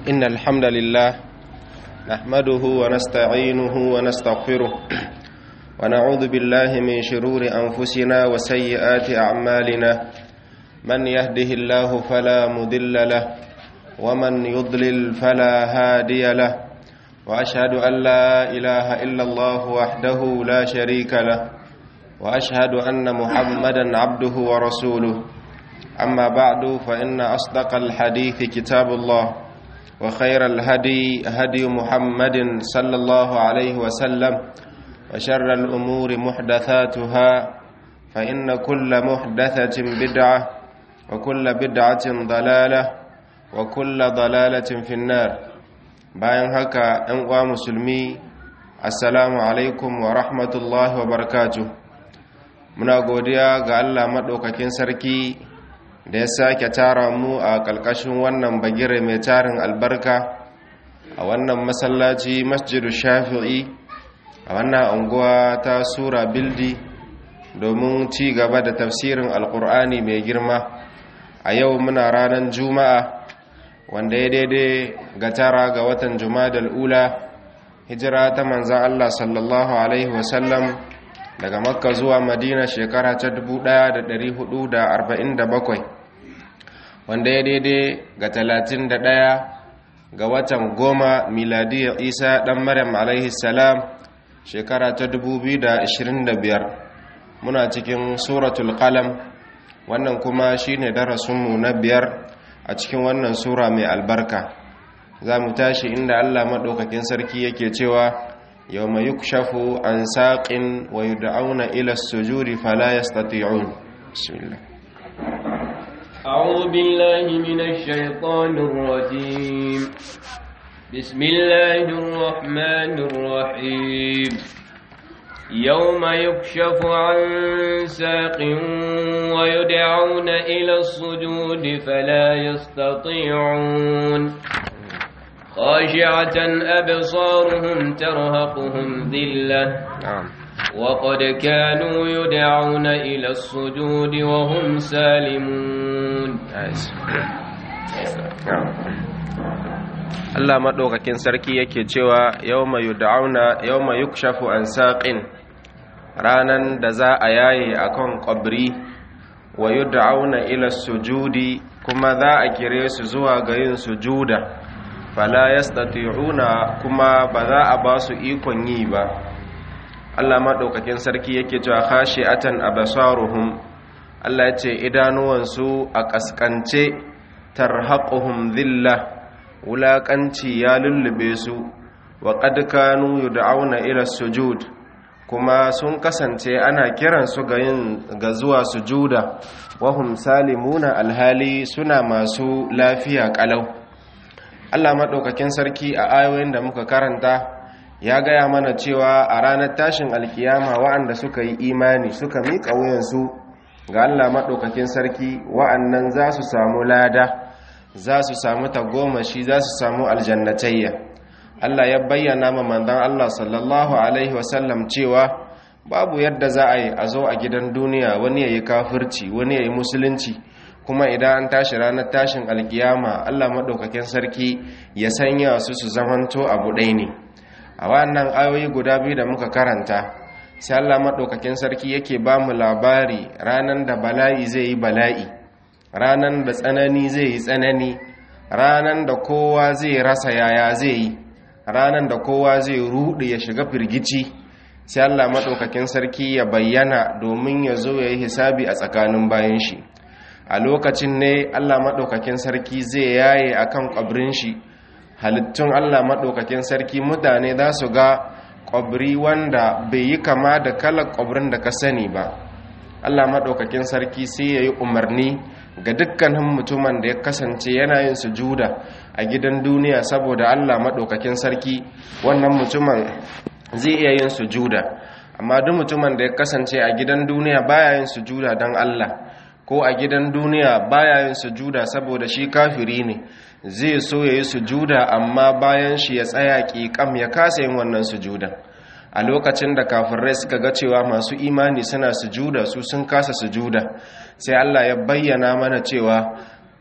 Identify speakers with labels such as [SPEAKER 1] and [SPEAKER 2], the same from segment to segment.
[SPEAKER 1] إن الحمد لله نحمده ونستعينه ونستغفره ونعوذ بالله من شرور أنفسنا وسيئات أعمالنا من يهده الله فلا مضل له ومن يضلل فلا هادي له وأشهد أن لا إله إلا الله وحده لا شريك له وأشهد أن محمدا عبده ورسوله أما بعد فإن أصدق الحديث كتاب الله وخير الهدي هدي محمد صلى الله عليه وسلم وشر الأمور محدثاتها فإن كل محدثة بدعة وكل بدعة ضلالة وكل ضلالة في النار bayan haka ‘yan uwa musulmi assalamu alaikum wa rahmatullahi wa barakatuh muna godiya ga Allah maɗaukakin sarki da ya sake tara mu a ƙalƙashin wannan bagire mai tarin albarka a wannan masallaci masjidu shafi'i a wannan unguwa ta sura bildi domin ci gaba da tafsirin alƙur'ani mai girma a yau muna ranar juma'a wanda ya daidai ga tara ga watan jumadal ula hijira ta manzan Allah sallallahu Alaihi wasallam daga makka zuwa madina shekara ta 1447 wanda ya daidai ga 31 ga watan goma miladiyar isa dan maryam alaihi salam shekara ta 2025 muna cikin suratul qalam wannan kuma shine darasinmu na biyar a cikin wannan sura mai albarka za mu tashi inda allah maɗaukakin sarki yake cewa yau mai yukshafu an saƙin wa yi da'auna ila sujuri fala ya stati'un bismillah
[SPEAKER 2] أعوذ بالله من الشيطان الرجيم بسم الله الرحمن الرحيم يوم يكشف عن ساق ويدعون إلى السجود فلا يستطيعون خاشعة أبصارهم ترهقهم ذلة وقد كانوا يدعون إلى السجود وهم سالمون
[SPEAKER 1] Allah maɗaukakin sarki yake cewa yawma yud'auna yawma yukshafu an saqin ranan da za a yaye akan qabri wa yud'auna ila sujudi kuma za a kire su zuwa ga yin sujuda fala yastati'una kuma ba za a ba su ikon yi ba Allah maɗaukakin sarki yake cewa khashi'atan absaruhum Allah ya ce idanuwansu a kaskance tarhaquhum dhillah wulaƙanci ya lullube su wa qad kanu yud'auna ila sujud kuma sun kasance ana kiransu ga yin ga zuwa sujuda wahum salimuna alhali suna masu lafiya kalau Allah maɗaukakin sarki a ayoyin da muka karanta ya gaya mana cewa a ranar tashin alkiyama wa'anda suka yi imani suka miƙa wuyansu ga Allah maɗaukakin sarki wa'annan za su samu lada za su samu tagomashi za su samu aljannatayya Allah ya bayyana ma manzon Allah sallallahu alaihi wasallam cewa babu yadda za a yi a zo a gidan duniya wani ya yi kafirci wani ya yi musulunci kuma idan an tashi ranar tashin alkiyama Allah maɗaukakin sarki ya sanya su su zamanto abu ɗaya ne a wannan ayoyi guda biyu da muka karanta sai Allah maɗaukakin sarki yake ba mu labari ranar da bala'i zai yi bala'i ranar da tsanani zai yi tsanani ranar da kowa zai rasa yaya zai yi ranar da kowa zai ruɗe ya shiga firgici sai Allah maɗaukakin sarki ya bayyana domin ya zo ya yi hisabi a tsakanin bayan shi a lokacin ne Allah maɗaukakin sarki zai yaye a kan ƙwabrin shi halittun Allah maɗaukakin sarki mutane za su ga ƙwabri wanda bai yi kama da kalar ƙwabrin da ka sani ba Allah maɗaukakin sarki sai ya yi umarni ga dukkanin mutumin da ya kasance yana yin sujuda a gidan duniya saboda Allah maɗaukakin sarki wannan mutumin zai iya yin sujuda amma duk mutumin da ya kasance a gidan duniya baya yin sujuda don Allah ko a gidan duniya baya yin sujuda saboda shi kafiri ne zai so ya yi sujuda amma bayan shi ya tsaya ƙiƙam ya kasa yin wannan sujuda a lokacin da kafirai suka ga cewa masu imani suna sujuda su sun kasa sujuda sai Allah ya bayyana mana cewa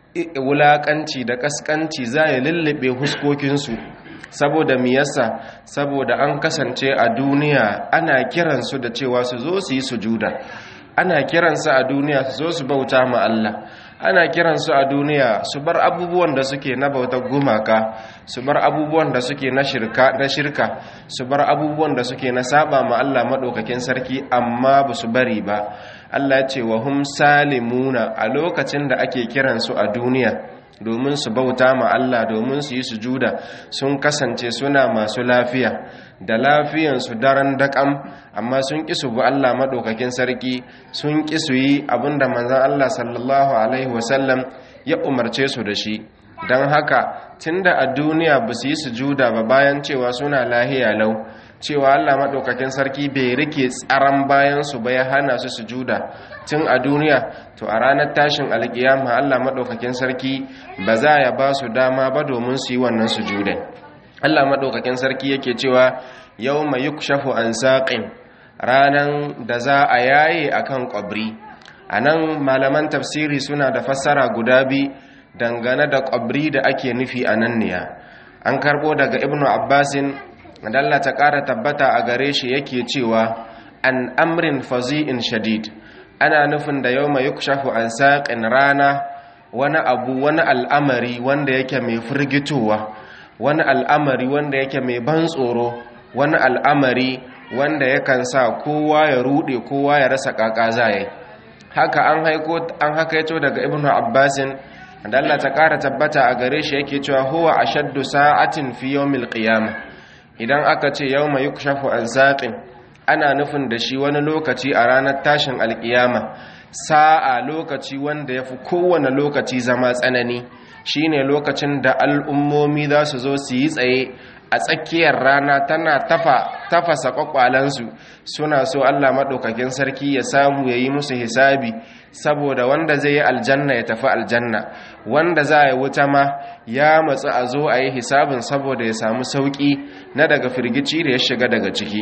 [SPEAKER 1] wulakanci da kaskanci za ya lullube huskokinsu saboda miyasa saboda an kasance a duniya ana kiransu da cewa su zo su yi sujuda ana kiransu a duniya su zo su bauta ma Allah ana kiransu a duniya su bar abubuwan da suke na bautar gumaka su bar abubuwan da suke na shirka na shirka su bar abubuwan da suke na saba ma Allah madaukakin sarki amma ba su bari ba Allah ya ce wa hum salimuna a lokacin da ake kiransu a duniya domin su bauta ma Allah domin su yi sujuda sun kasance suna masu lafiya da lafiyansu daren daƙam amma sun ƙi su bi Allah maɗaukakin sarki sun ƙi su yi abinda manzan Allah sallallahu Alaihi wasallam ya umarce su da shi don haka tunda a duniya ba su yi sujuda ba bayan cewa suna lahiya lau cewa Allah maɗaukakin sarki bai rike tsaron bayansu ba ya hana su sujuda tun a duniya to a ranar tashin alkiyama Allah maɗaukakin sarki ba za ya ba su dama ba domin su yi wannan sujudan Allah maɗaukakin sarki yake cewa yau mai yukshafu an saƙin ranan da za a yaye a kan ƙwabri a nan malaman tafsiri suna da fassara guda bi dangane da ƙwabri da ake nufi a nan niya an karɓo daga ibnu abbasin dalla ta ƙara tabbata a gare shi yake cewa an amrin fazi'in shadid ana nufin da yau mai yukshafu an saƙin rana wani abu wani al'amari wanda yake mai firgitowa wani al'amari wanda yake mai ban tsoro wani al'amari wanda yakan sa kowa ya rude kowa ya rasa kaka zai haka an haiko an hakaito daga ibnu abbasin da Allah ta kara tabbata a gare shi yake cewa huwa ashaddu sa'atin fi yawmil qiyamah idan aka ce yawma yukshafu an saqin ana nufin da shi wani lokaci a ranar tashin alkiyama sa'a lokaci wanda yafi kowane lokaci zama tsanani shine lokacin da al'ummomi za su zo su yi tsaye a tsakiyar rana tana tafa tafasa kwakwalansu suna so Allah maɗaukakin sarki ya samu ya yi musu hisabi saboda wanda zai yi aljanna ya tafi aljanna wanda za a yi wuta ma ya matsu a zo a yi hisabin saboda ya samu sauƙi na daga firgici da ya shiga daga ciki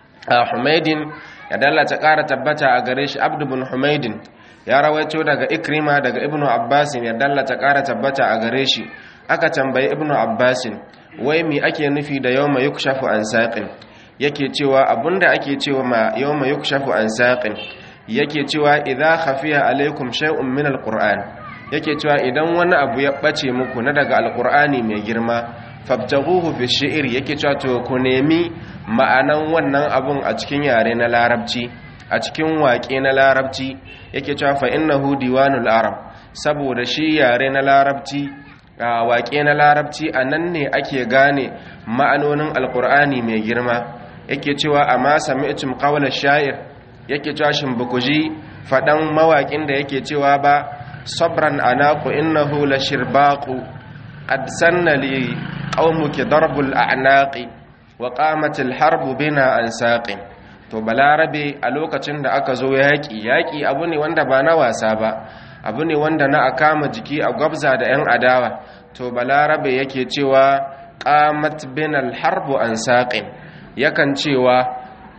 [SPEAKER 1] a humaidin ya dallata ƙara tabbata a gare shi abdu bin humaidin ya rawaito daga ikrima daga ibnu abbasin ya dallata ƙara tabbata a gare shi aka tambayi ibnu abbasin wai me ake nufi da yawma yukshafu an saqin yake cewa abunda ake cewa ma yawma yukshafu an saqin yake cewa idza khafiya alaikum shay'un min alquran yake cewa idan wani abu ya bace muku na daga alqurani mai girma fabtaghuhu fi shi'r yake cewa to ku nemi ma'anan wannan abun a cikin yare na larabci a cikin waƙe na larabci yake cewa fa innahu diwanul arab saboda shi yare na larabci waƙe na larabci a nan ne ake gane ma'anonin alƙur'ani mai girma yake cewa amma sami'tum qawla sha'ir yake cewa shin bukuji faɗan mawaƙin da yake cewa ba sabran anaqu innahu la shirbaqu qad sanna li qaumuki darbul a'naqi wa qamat al harbu bina an saqin to balarabe a lokacin da aka zo yaƙi yaƙi abu ne wanda ba na wasa ba abu ne wanda na a kama jiki a gwabza da 'yan adawa to balarabe yake cewa qamat bin alharbu an saqin yakan cewa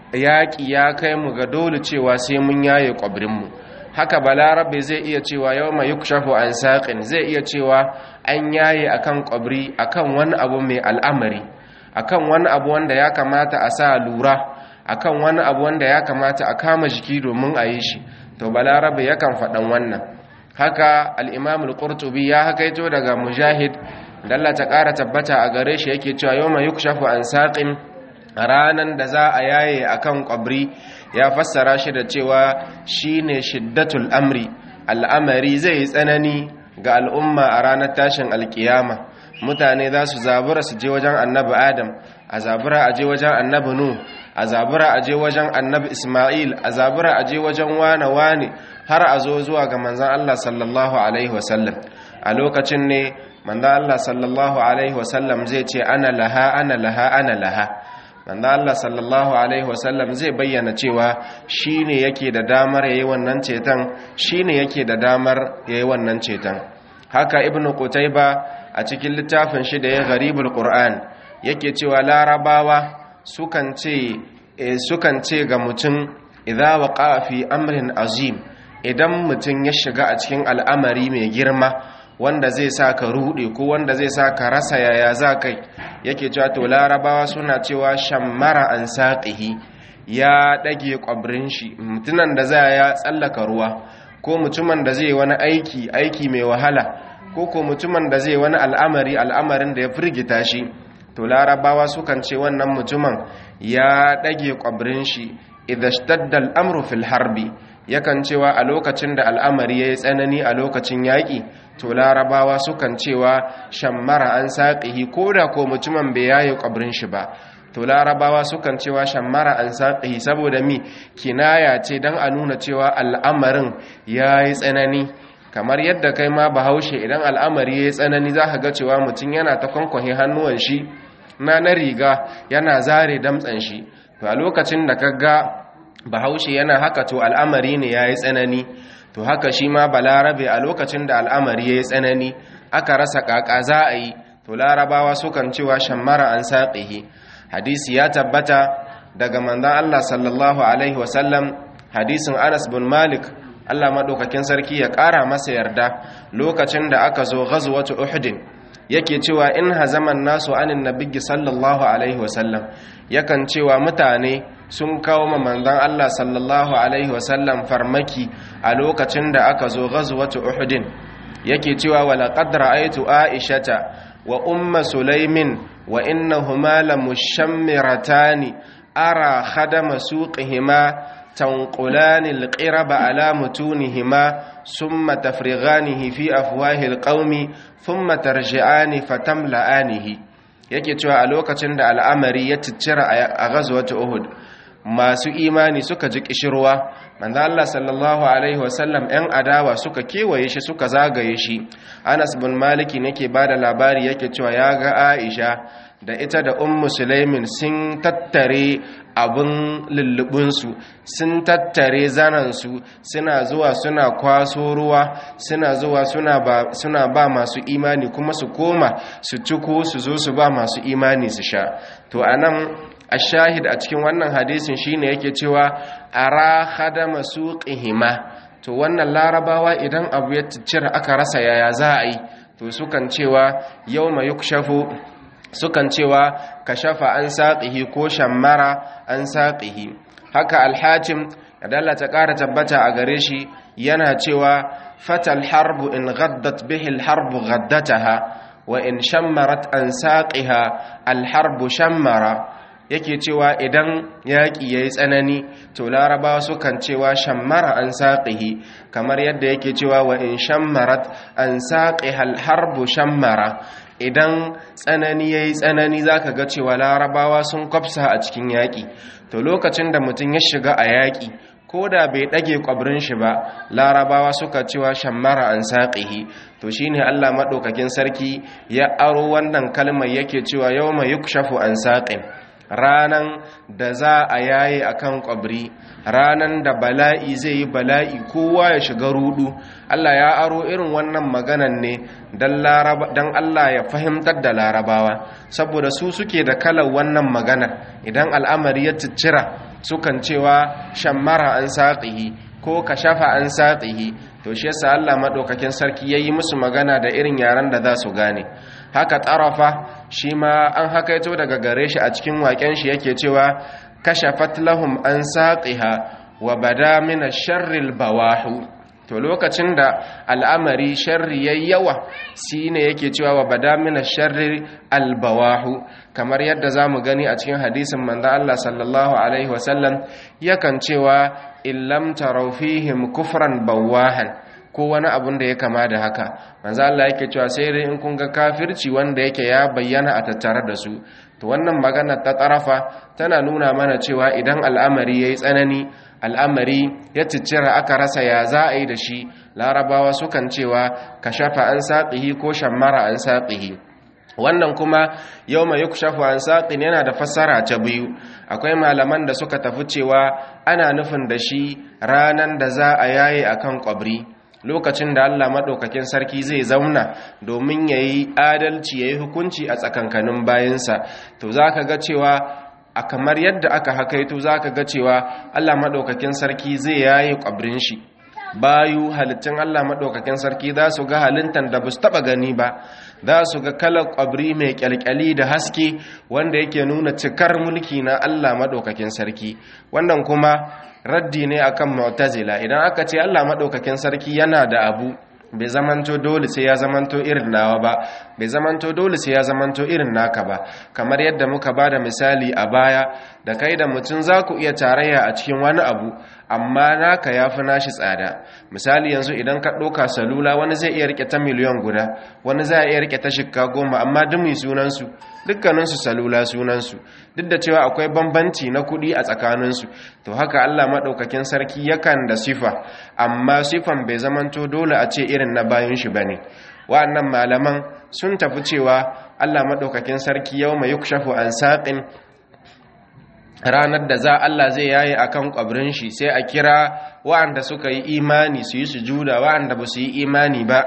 [SPEAKER 1] yaƙi ya kai mu ga dole cewa sai mun yaye mu haka balarabe zai iya cewa yawma yukshafu an saqin zai iya cewa an yaye akan kwabri akan wani abu mai al'amari akan wani abu wanda ya kamata a sa lura akan wani abu wanda ya kamata a kama jiki domin a yi shi to balarabe yakan faɗan wannan haka al'imam al'urtubi ya hakaito daga mujahid da Allah ta ƙara tabbata a gare shi yake cewa yau mai yukshafu an saƙin ranar da za a yaye a kan ƙwabri ya fassara shi da cewa shi ne shiddatul amri al'amari zai yi tsanani ga al'umma a ranar tashin alkiyama mutane za su zabura su je wajen annabi adam a zabura a je wajen annabi nu a zabura a je wajen annabi ismail a zabura a je wajen wane-wane har a zo zuwa ga manzan Allah sallallahu Alaihi wasallam a lokacin ne manzan Allah sallallahu Alaihi wasallam zai ce ana laha ana laha ana laha manzan Allah sallallahu Alaihi wasallam zai bayyana cewa shi ne yake da damar ya yi wannan ceton shi ne yake da damar ya yi wannan ceton haka ibn Qutayba a cikin littafin shi da ya garibul Qur'an yake cewa larabawa sukan ce sukan ce ga mutum idza waqa fi amrin azim idan mutum ya shiga a cikin al'amari mai girma wanda zai sa ka rude ko wanda zai sa ka rasa yaya za kai yake cewa to larabawa suna cewa shammara an saqihi ya dage kwabrin shi mutunan da za ya tsallaka ruwa ko mutumin da zai wani aiki aiki mai wahala ko ko mutumin da zai wani al'amari al'amarin da ya firgita shi to larabawa sukan ce wannan mutumin ya dage kwabrin shi idha shtadda al'amru fil harbi yakan cewa a lokacin da al'amari yayi tsanani a lokacin yaki to larabawa sukan cewa shammara an saqihi koda ko mutumin bai yayi kwabrin shi ba to larabawa sukan cewa shammara an saqihi saboda mi kinaya ce dan a nuna cewa al'amarin yayi tsanani kamar yadda kai ma bahaushe idan al'amari yayi tsanani zaka ga cewa mutum yana ta kwankwahe hannuwan shi na na riga yana zare damtsan shi to a lokacin da kaga bahaushe yana haka to al'amari ne yayi tsanani to haka shi ma balarabe a lokacin da al'amari yayi tsanani aka rasa kaka za a yi to larabawa sukan cewa shammara an saqihi hadisi ya tabbata daga manzon Allah sallallahu alaihi wasallam hadisin Anas bin Malik Allah madaukakin sarki ya ƙara masa yarda lokacin da aka zo ghazwatu Uhud yake cewa in hazaman nasu anin nabiyyi sallallahu alaihi wasallam yakan cewa mutane sun kawo ma manzon Allah sallallahu alaihi wasallam farmaki a lokacin da aka zo ghazwatu Uhud yake cewa wala qad ra'aytu aishata wa umma sulaimin wa innahuma lamushammiratani ara khadama suqihima تنقلان القرب على متونهما ثم تفرغانه في أفواه القوم ثم ترجعان فتملآنه yake cewa a lokacin da al'amari ya ciccira a ghazwat Uhud masu imani suka ji kishirwa manzo Allah sallallahu alaihi wasallam ɗan adawa suka kewaye shi suka zagaye shi Anas bin Malik yake bada labari yake cewa ya ga Aisha da ita da ummu Sulaimin sun tattare abin lullubinsu sun tattare zanansu suna zuwa suna kwaso ruwa suna zuwa suna ba masu imani kuma su koma su ciko su zo su ba masu imani su sha to anan ashahid a cikin wannan hadisin shine yake cewa ara khadama suqihima to wannan larabawa idan abu ya cira aka rasa yaya za a yi to sukan cewa yawma yukshafu sukan cewa kashafa an saqihi ko shammara an saqihi haka alhakim adalla ta ƙara tabbata a gare shi yana cewa fatal harbu in ghaddat bihi alharbu ghaddataha wa in shammarat an saqiha alharbu shammara yake cewa idan yaƙi ya yi tsanani to larabawa sukan cewa shammara an saƙihi kamar yadda yake cewa wa in shammarat an saƙiha alharbu shammara idan tsanani ya yi tsanani za ka ga cewa larabawa sun kwafsa a cikin yaƙi to lokacin da mutum ya shiga a yaƙi ko da bai ɗage ƙwabrin shi ba larabawa suka cewa shammara an saƙihi to shi ne allah maɗaukakin sarki ya aro wannan kalmar yake cewa yau mai yukshafu an saƙin ranan da za a yaye a kan ƙwabri ranan da bala'i zai yi bala'i kowa ya shiga rudu Allah ya aro irin wannan maganan ne don Allah ya fahimtar da larabawa saboda su suke da kalar wannan maganar idan al'amari ya ciccira sukan cewa shammara an saƙihi ko ka shafa an saƙihi to shi yasa Allah maɗaukakin sarki ya yi musu magana da irin yaren da za su gane haka tarafa shi ma an hakaito daga gare shi a cikin waƙen shi yake cewa kashafat lahum an saqiha wa bada min sharril bawahu to lokacin da al'amari sharri yayi yawa shine yake cewa wa bada min sharri albawahu kamar yadda zamu gani a cikin hadisin manzo Allah sallallahu alaihi wasallam yakan cewa illam taraw fihim kufran bawahan ko wani abun da ya kama da haka manzo Allah yake cewa sai dai in kun ga kafirci wanda yake ya bayyana a tattare da su to wannan magana ta tarafa tana nuna mana cewa idan al'amari yayi tsanani al'amari ya ciccira aka rasa ya za a yi da shi larabawa sukan cewa kashafa an saqihi ko shammara an saqihi wannan kuma yau mai yukshafu an saƙin yana da fassara ta biyu akwai malaman da suka tafi cewa ana nufin da shi ranan da za a yaye akan ƙwabri lokacin da Allah maɗaukakin sarki zai zauna domin ya yi adalci ya yi hukunci a tsakankanin bayansa to za ka ga cewa a kamar yadda aka hakaito za ka ga cewa Allah maɗaukakin sarki zai yayi ƙwabrin shi bayu halittun Allah maɗaukakin sarki za su ga halittan da ba su taɓa gani ba za su ga kalar ƙwabri mai ƙyalƙyali da haske wanda yake nuna cikar mulki na Allah maɗaukakin sarki wannan kuma raddi ne akan mu'tazila idan aka ce Allah maɗaukakin sarki yana da abu bai zamanto dole sai ya zamanto irin nawa ba bai zamanto dole sai ya zamanto irin naka ba kamar yadda muka ba da misali a baya da kai da mutum za ku iya tarayya a cikin wani abu amma naka ya fi nashi tsada misali yanzu idan ka ɗauka salula wani zai iya rike ta miliyan guda wani zai iya rike ta shikka goma amma duk mai sunansu dukkaninsu salula sunansu duk da cewa akwai bambanci na kuɗi a tsakaninsu to haka allah maɗaukakin sarki yakan da sifa amma sifan bai zamanto dole a ce irin na bayan shi ba ne wa'annan malaman sun tafi cewa allah maɗaukakin sarki yau mai yukshafu an saƙin ranar da za Allah zai yaye akan kwabrin shi sai a kira wa'anda suka yi imani su yi sujuda wa'anda ba su yi imani ba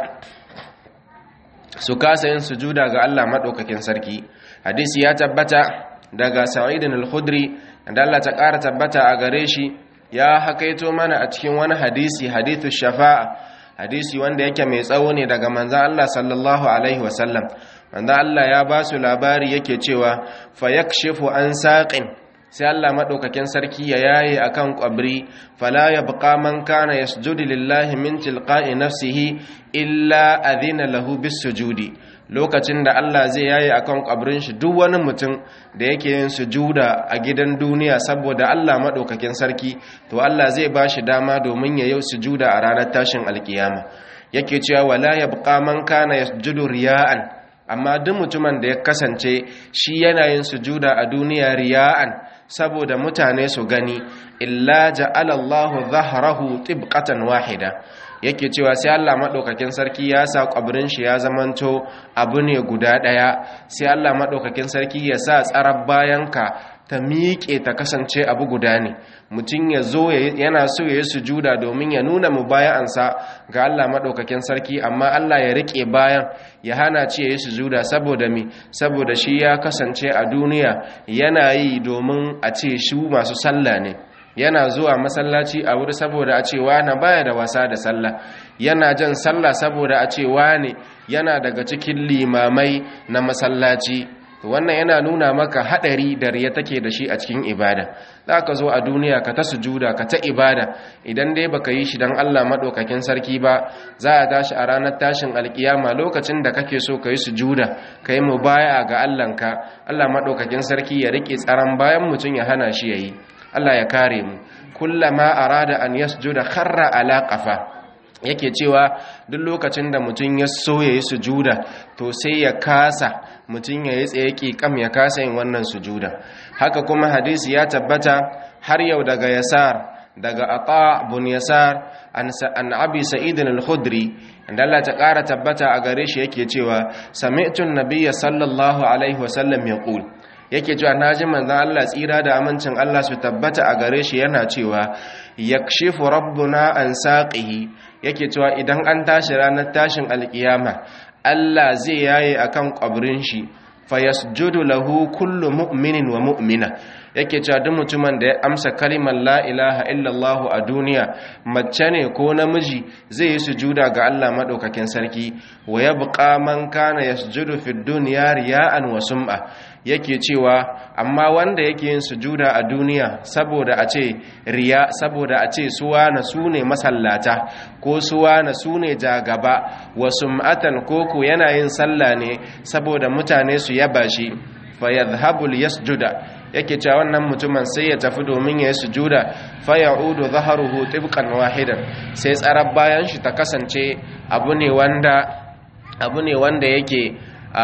[SPEAKER 1] su kasa yin sujuda ga Allah maɗaukakin sarki hadisi ya tabbata daga sa'idin al-khudri da Allah ta ƙara tabbata a gare shi ya hakaito mana a cikin wani hadisi hadithu shafa'a hadisi wanda yake mai tsawo ne daga manzan Allah sallallahu alaihi wasallam manzan Allah ya ba su labari yake cewa fa yakshifu an saqin sai Allah maɗaukakin sarki ya yaye akan ƙwabri fala ya buƙa man kana ya sujudi lillahi min tilqa'i nafsihi illa adhina lahu bis sujudi lokacin da Allah zai yaye akan ƙwabrin shi duk wani mutum da yake yin sujuda a gidan duniya saboda Allah maɗaukakin sarki to Allah zai ba shi dama domin ya yi sujuda a ranar tashin alkiyama yake cewa wala ya buƙa man kana yasjudu riya'an amma duk mutumin da ya kasance shi yana yin sujuda a duniya riya'an saboda mutane su gani illa ja'ala Allahu dhahrahu tibqatan wahida yake cewa sai Allah madaukakin sarki ya sa kwabrin shi ya zamanto abu ne guda daya sai Allah madaukakin sarki ya sa tsarar bayanka ta miƙe ta kasance abu guda ne mutum ya zo yana so ya yi sujuda domin ya nuna mu bayansa ga Allah maɗaukakin sarki amma Allah ya riƙe bayan ya hana ce ya yi sujuda saboda mi saboda shi ya kasance a duniya yana yi domin a ce shi masu sallah ne yana zuwa masallaci a wuri saboda a ce wane baya da wasa da sallah yana jan sallah saboda a ce wane yana daga cikin limamai na masallaci wannan yana nuna maka hadari da riya take da shi a cikin ibada za ka zo a duniya ka ta sujuda ka ta ibada idan dai baka yi shi don Allah maɗaukakin sarki ba za a tashi a ranar tashin alkiyama lokacin da kake so ka yi sujuda ka yi mubaya ga Allahnka Allah maɗaukakin sarki ya riƙe tsaron bayan mutum ya hana shi ya yi Allah ya kare mu kullama arada an yasjuda kharra ala qafa yake cewa duk lokacin da mutum ya so ya yi sujuda to sai ya kasa mutum ya yi tsaye kam ya kasa yin wannan sujuda haka kuma hadisi ya tabbata har yau daga yasar daga ata bun yasar an abi sa'idin al-khudri inda Allah ta ƙara tabbata a gare shi yake cewa sami'tu an-nabiyya sallallahu alaihi wasallam yaqul yake cewa naji manzon Allah tsira da amincin Allah su tabbata a gare shi yana cewa yakshifu rabbuna an saqihi yake cewa idan an tashi ranar tashin alkiyama Allah zai yaye akan kwabrin shi fayasjudu lahu kullu mu'minin wa mu'mina yake cewa duk mutumin da ya amsa kalimar la ilaha illallah a duniya mace ne ko namiji zai yi sujuda ga Allah madaukakin sarki wa yabqa man kana yasjudu fid dunya riya'an wa sum'a yake cewa amma wanda yake yin sujuda a duniya saboda a ce riya saboda a ce suwa na su ne masallata ko suwa na su ne jagaba wa sum'atan koko yana yin sallah ne saboda mutane su yaba shi fa yadhhabu yasjuda yake cewa wannan mutumin sai ya tafi domin ya yi sujuda fa ya'udu dhahruhu tibqan wahidan sai tsarar bayan shi ta kasance abu ne wanda abu ne wanda yake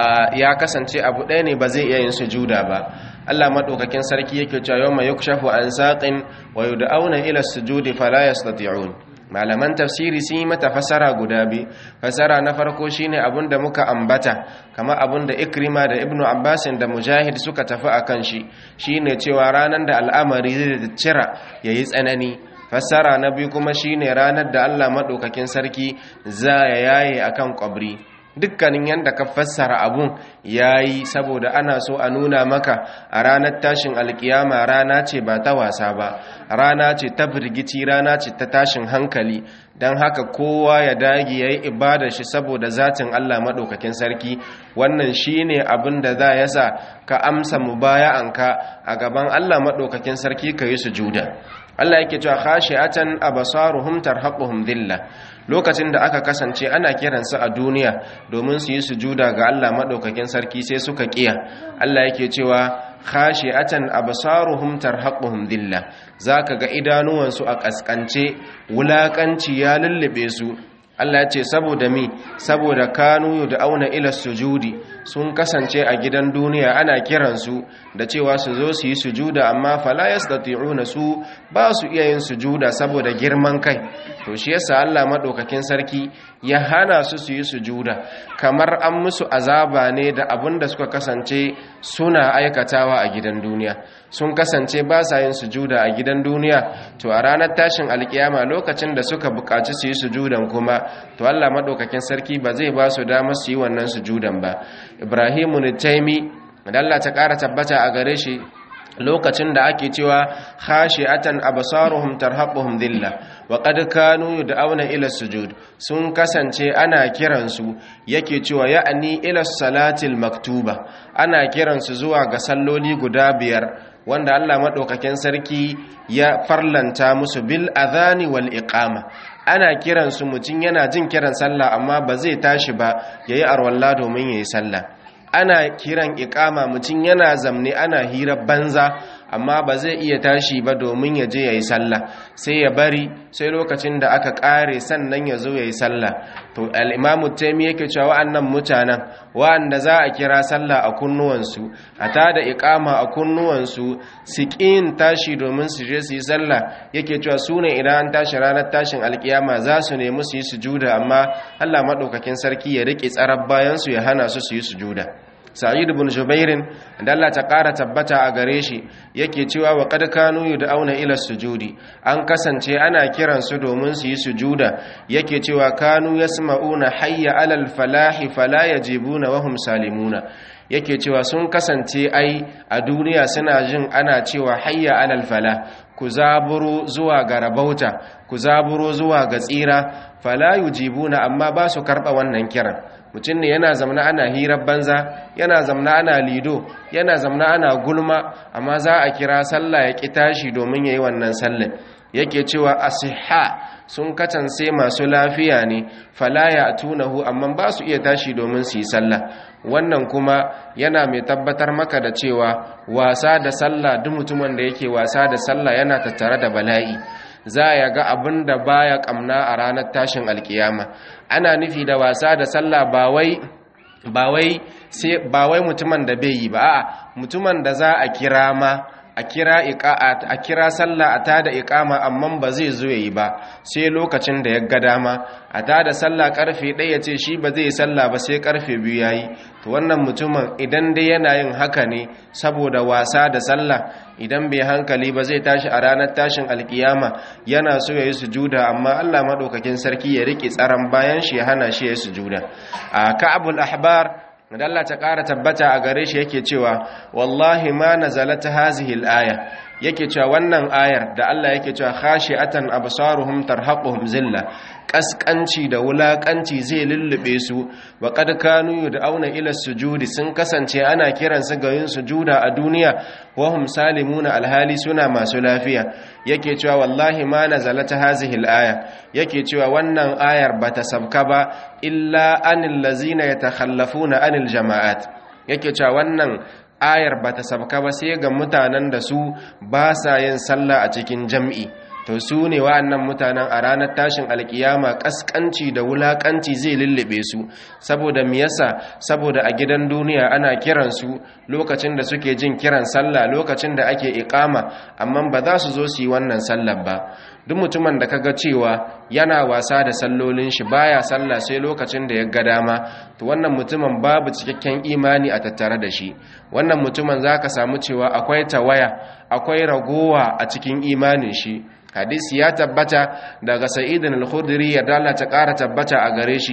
[SPEAKER 1] ya kasance abu ɗaya ne ba zai iya yin sujuda ba Allah madaukakin sarki yake cewa yawma yukshafu an saqin wa yud'auna ila sujudi fala yastati'un malaman tafsiri sun yi mata fasara guda biyu fasara na farko shine abun da muka ambata kama abun da ikrima da ibnu abbasin da mujahid suka tafi akan shi shine cewa ranar da al'amari zai cira yayi tsanani fassara na biyu kuma shine ranar da Allah madaukakin sarki za ya yaye akan kwabri dukkanin yanda ka fassara abun yayi saboda ana so a nuna maka a ranar tashin alkiyama rana ce ba ta wasa ba rana ce ta firgici rana ce ta tashin hankali don haka kowa ya dage ya yi ibadar shi saboda zatin Allah maɗaukakin sarki wannan shi ne abin da za ya sa ka amsa mubaya'anka a gaban Allah maɗaukakin sarki ka yi sujuda Allah yake cewa khashi'atan absaruhum tarhaquhum dhilla lokacin da aka kasance ana kiransu a duniya domin su yi sujuda ga Allah madaukakin sarki sai suka kiya Allah yake cewa khashi'atan absaruhum tarhaquhum dhilla zaka ga idanuwansu a kaskance wulakanci ya lullube su Allah ya ce saboda mi saboda kanu da auna ila sujudi sun kasance a gidan duniya ana kiransu da cewa su zo su yi sujuda amma fala yastati'una su ba su iya yin sujuda saboda girman kai to shi yasa Allah madaukakin sarki ya hana su su yi sujuda kamar an musu azaba ne da abin da suka kasance suna aikatawa a gidan duniya sun kasance ba sa yin sujuda a gidan duniya to a ranar tashin alkiyama lokacin da suka buƙaci su yi sujudan kuma to Allah madaukakin sarki ba zai ba su damar su yi wannan sujudan ba Ibrahimu Nitaimi da Allah ta ƙara tabbata a gare shi lokacin da ake cewa khashi'atan absaruhum tarhaquhum dhilla wa qad kanu yud'auna ila sujud sun kasance ana kiransu yake cewa ya'ni ila salatil maktuba ana kiransu zuwa ga salloli guda biyar wanda Allah madaukakin sarki ya farlanta musu bil adhani wal iqama ana kiransu mutum yana jin kiran sallah amma ba zai tashi ba yayi arwalla domin yayi sallah ana kiran ikama mutum yana zamne ana hira banza amma ba zai iya tashi ba domin ya je ya yi sallah sai ya bari sai lokacin da aka kare sannan ya zo ya yi sallah to al'imamu taimi yake cewa wa'annan mutanen wa'anda za a kira sallah a kunnuwansu a ta da ikama a kunnuwansu su ƙin tashi domin su je su yi sallah yake cewa su ne idan an tashi ranar tashin alkiyama za su nemi su yi sujuda amma allah maɗaukakin sarki ya riƙe tsarar bayansu ya hana su su yi sujuda sa'id ibn jubairin da Allah ta ƙara tabbata a gare shi yake cewa wa qad kanu yud'auna ila sujudi an kasance ana kiran su domin su yi sujuda yake cewa kanu yasma'una hayya alal falahi fala yajibuna wa hum salimuna yake cewa sun kasance ai a duniya suna jin ana cewa hayya alal fala ku zaburo zuwa ga rabauta ku zaburo zuwa ga tsira fala yujibuna amma ba su karɓa wannan kiran mutum ne yana zamna ana hirar banza yana zamna ana lido yana zamna ana gulma amma za a kira sallah ya ƙi tashi domin ya yi wannan sallah yake cewa asiha sun katance masu lafiya ne fala ya tunahu amma ba su iya tashi domin su yi sallah wannan kuma yana mai tabbatar maka da cewa wasa da sallah duk mutumin da yake wasa da sallah yana tattare da bala'i za ya ga abin da baya kamna a ranar tashin alkiyama ana nufi da wasa da sallah ba wai ba wai sai ba wai mutumin da bai yi ba a'a mutumin da za a kira ma a kira a kira sallah a tada iqama amma ba zai zo yayi ba sai lokacin da ya ga dama a tada sallah karfe 1 ya ce shi ba zai sallah ba sai karfe 2 yayi to wannan mutumin idan dai yana yin haka ne saboda wasa da sallah idan bai hankali ba zai tashi a ranar tashin alkiyama yana so yayi sujuda amma Allah madaukakin sarki ya rike tsaron bayan shi ya hana shi yayi sujuda a ka'abul ahbar da Allah ta ƙara tabbata a gare shi yake cewa wallahi ma nazalat hazihi al-aya yake cewa wannan ayar da Allah yake cewa khashi'atan absaruhum tarhaquhum zilla kaskanci da wulakanci zai lullube su wa qad kanu yud'auna ila sujudi sun kasance ana kiran su ga yin sujuda a duniya wa hum salimuna alhali suna masu lafiya yake cewa wallahi ma nazalat hazihi al-aya yake cewa wannan ayar bata sabka ba illa anil ladzina yatakhallafuna anil jama'at yake cewa wannan ayar bata sabka ba sai ga mutanen da su ba sa yin sallah a cikin jam'i to su ne wa'annan mutanen a ranar tashin alkiyama kaskanci da wulakanci zai lullube su saboda miyasa saboda a gidan duniya ana kiran su lokacin da suke jin kiran sallah lokacin da ake iqama amma ba za su zo su yi wannan sallar ba duk mutumin da kaga cewa yana wasa da sallolin shi baya sallah sai lokacin da ya ga dama to wannan mutumin babu cikakken imani a tattare da shi wannan mutumin zaka samu cewa akwai tawaya akwai ragowa a cikin imanin shi hadisi ya tabbata daga sa'idin al-khudri ya dala ta ƙara tabbata a gare shi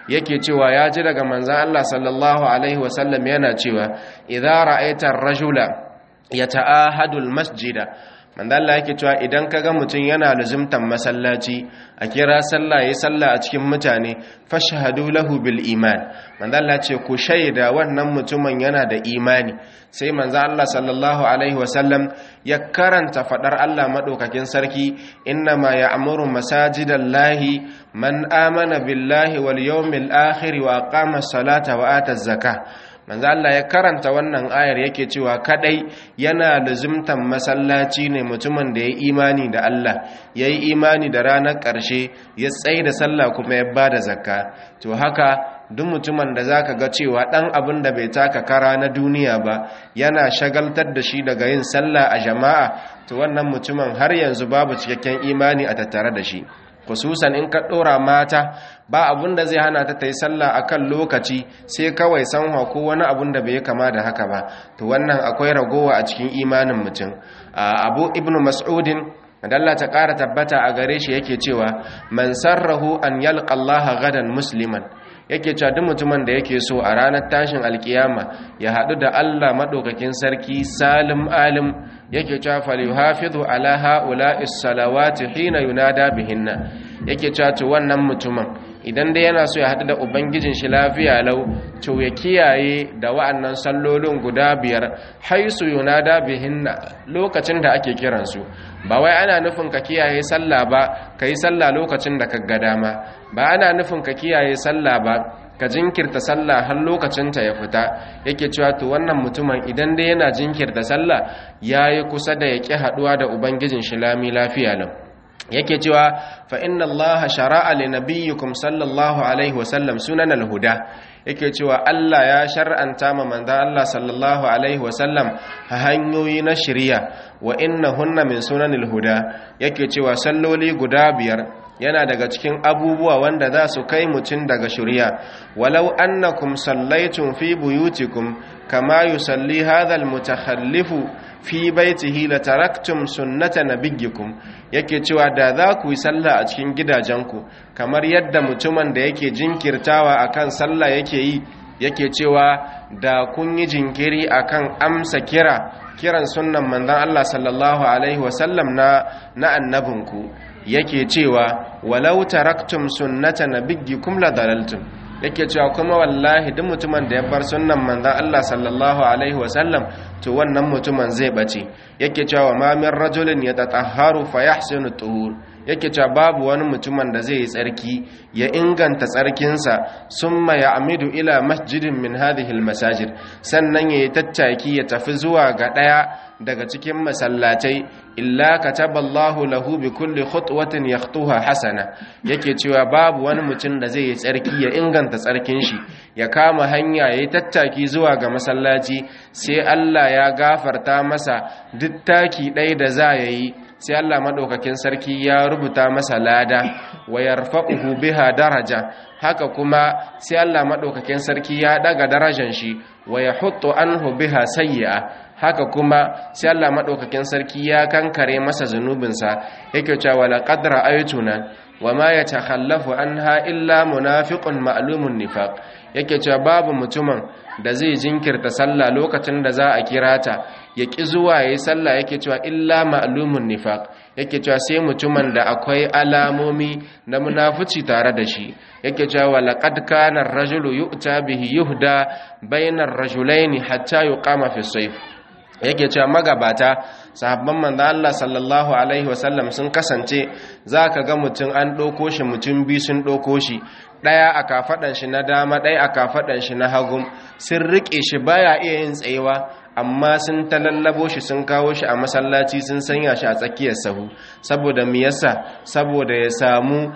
[SPEAKER 1] yake cewa ya ji daga manzan Allah sallallahu alaihi wasallam yana cewa idza ra'aita ar-rajula yata'ahadu al-masjida manzan Allah yake cewa idan kaga mutum yana luzumtan masallaci a kira sallah yayi sallah a cikin mutane fashhadu lahu bil iman manzan Allah ce ku shaida wannan mutumin yana da imani sai manzan Allah sallallahu alaihi wasallam ya karanta fadar Allah madaukakin sarki innama ya'muru masajidallahi man amana billahi wal yawmil akhir wa aqama as-salata wa ata az-zakah manzo Allah ya karanta wannan ayar yake cewa kadai yana lazimtan masallaci ne mutumin da ya imani da Allah yayi imani da ranar ƙarshe ya tsaye da sallah kuma ya bada zakka to haka duk mutumin da zaka ga cewa dan abin da bai taka kara na duniya ba yana shagaltar da shi daga yin sallah a jama'a to wannan mutumin har yanzu babu cikakken imani a tattare da shi khususan in ka dora mata ba abun da zai hana ta ta yi sallah akan lokaci sai kawai sanwa ko wani abun da bai kama da haka ba to wannan akwai ragowa a cikin imanin mutum abu ibnu mas'udin Allah ta ƙara tabbata a gare shi yake cewa man sarrahu an yalqa Allah gadan musliman yake cewa duk mutumin da yake so a ranar tashin alkiyama ya haɗu da Allah maɗaukakin sarki salim alim yake cewa falyuhafizu ala ha'ula'is salawati hina yunada bihinna yake cewa to wannan mutumin idan dai yana so ya haɗu da ubangijin shi lafiya lau to ya kiyaye da wa'annan sallolin guda biyar haisu yunada bihinna lokacin da ake kiransu ba wai ana nufin ka kiyaye sallah ba ka yi sallah lokacin da ka ga dama ba ana nufin ka kiyaye sallah ba ka jinkirta sallah har lokacinta ya fita yake cewa to wannan mutumin idan dai yana jinkirta sallah yayi kusa da ya ƙi haɗuwa da ubangijin shi lami lafiya lau yake cewa fa inna Allah shara'a li nabiyyikum sallallahu alaihi wasallam sunan al-huda yake cewa Allah ya shar'anta ma manzon Allah sallallahu alaihi wasallam hanyoyi na shari'a wa innahunna min sunanil huda yake cewa salloli guda biyar yana daga cikin abubuwa wanda za su kai mutum daga shari'a walau annakum sallaitum fi buyutikum kama yusalli hadha al-mutakhallifu fi baitihi la taraktum sunnata nabiyyikum yake cewa da za ku yi sallah a cikin gidajenku kamar yadda mutumin da yake jinkirtawa akan sallah yake yi yake cewa da kun yi jinkiri akan amsa kira kiran sunnan manzon Allah sallallahu alaihi wasallam na na annabinku yake cewa walau taraktum sunnata nabiyyikum la dalaltum yake cewa kuma wallahi duk mutumin da ya bar sunnan manzon Allah sallallahu alaihi wasallam to wannan mutumin zai bace yake cewa ma min rajulin yatatahharu fa yahsinu tuhur yake cewa babu wani mutumin da zai yi tsarki ya inganta tsarkinsa summa ya'midu ila masjidin min hadhihi almasajid sannan yayi tattaki ya tafi zuwa ga daya daga cikin masallatai illa kataballahu lahu bi kulli khutwatin yakhtuha hasana yake cewa babu wani mutum da zai yi tsarki ya inganta tsarkin shi ya kama hanya yayi tattaki zuwa ga masallaci sai Allah ya gafarta masa duk taki ɗaya da za yayi sai Allah madaukakin sarki ya rubuta masa lada wa yarfa'uhu biha daraja haka kuma sai Allah madaukakin sarki ya daga darajar shi wa yahuttu anhu biha sayyi'a haka kuma sai Allah madaukakin sarki ya kankare masa zanubinsa yake cewa laqad ra'aytuna wama yatakhallafu anha illa munafiqun ma'lumun nifaq yake cewa babu mutumin da zai jinkirta sallah lokacin da za a kira ta ya ƙi zuwa yayi sallah yake cewa illa ma'lumun nifaq yake cewa sai mutumin da akwai alamomi na munafici tare da shi yake cewa laqad kana ar-rajulu yu'ta bihi yuhda bainar rajulaini hatta yuqama fi sayf yake cewa magabata sahabban manzo Allah sallallahu alaihi wasallam sun kasance zaka ga mutum an ɗauko shi mutum biyu sun ɗauko shi ɗaya a kafaɗan shi na dama ɗaya a kafaɗan shi na hagu sun riƙe shi baya iya yin tsayewa amma sun talallabo shi sun kawo shi a masallaci sun sanya shi a tsakiyar sahu saboda me yasa saboda ya samu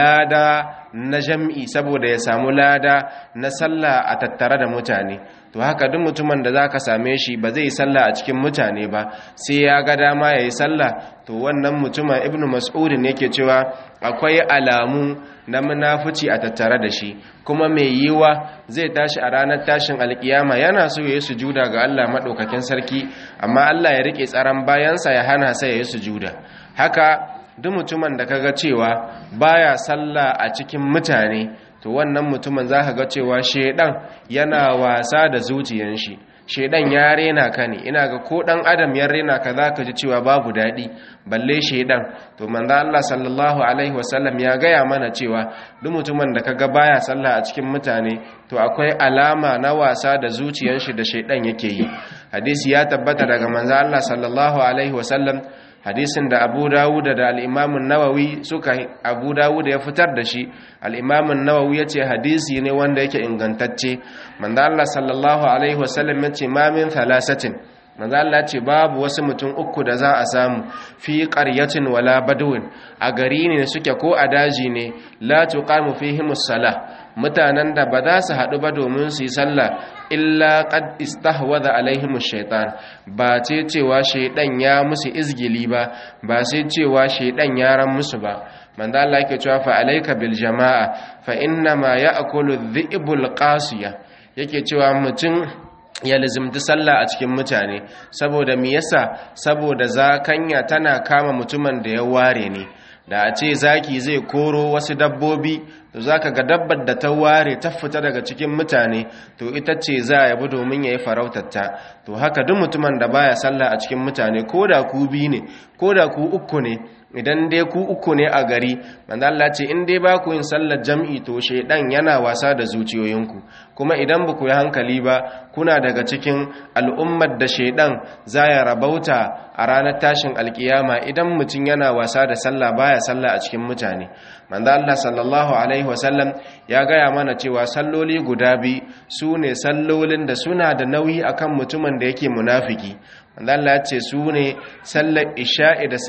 [SPEAKER 1] lada na jam'i saboda ya samu lada na sallah a tattare da mutane to haka duk mutumin da zaka same shi ba zai sallah a cikin mutane ba sai ya ga dama yayi sallah to wannan mutumin ibnu mas'ud ne yake cewa akwai alamu na munafici a tattare da shi kuma mai yiwa zai tashi a ranar tashin alkiyama yana so yayi sujuda ga Allah madaukakin sarki amma Allah ya rike tsaron bayansa ya hana sa yayi sujuda haka duk mutumin da kaga cewa baya sallah a cikin mutane to wannan mutumin za ka ga cewa shaidan yana wasa da zuciyan shi shaidan ya rena ka ne ina ga ko dan adam ya rena ka za ka ji cewa babu daɗi balle shaidan to manzo Allah sallallahu alaihi wasallam ya gaya mana cewa duk mutumin da kaga baya sallah a cikin mutane to akwai alama na wasa da zuciyan shi da shaidan yake yi hadisi ya tabbata daga manzo Allah sallallahu alaihi wasallam hadisin da abu dawud da al'imamun nawawi suka abu dawud ya fitar da shi al'imamun nawawi ya ce hadisi ne wanda yake ingantacce manzo Allah sallallahu alaihi wasallam ya ce mamin thalasatin manzo Allah ce babu wasu mutum uku da za a samu fi qaryatin wala badwin a gari ne suke ko a daji ne la tuqamu fihimus salah mutanen da ba za su haɗu ba domin su yi sallah illa qad istahwadha alaihim shaitan ba ce cewa shaidan ya musu izgili ba ba sai cewa shaidan ya ran musu ba manzo Allah yake cewa fa alayka bil jamaa fa inna ma ya'kulu dhi'bul qasiya yake cewa mutum ya lizimti sallah a cikin mutane saboda me yasa saboda zakanya tana kama mutumin da ya ware ne da a ce zaki zai koro wasu dabbobi to zaka ga dabbar da ta ware ta fita daga cikin mutane to ita ce za ya bi domin ya yi farautarta to haka duk mutumin da baya sallah a cikin mutane ko da ku bi ne ko da ku uku ne idan dai ku uku ne a gari manzo Allah ce in dai ba ku yin sallar jam'i to shedan yana wasa da zuciyoyinku kuma idan ba ku yi hankali ba kuna daga cikin al'ummar da shedan za ya rabauta a ranar tashin alkiyama idan mutum yana wasa da sallah baya sallah a cikin mutane manzo Allah sallallahu alaihi wasallam ya gaya mana cewa salloli guda biyu su ne sallolin da suna da nauyi akan mutumin da yake munafiki manzo Allah ya ce su ne sallar isha'i da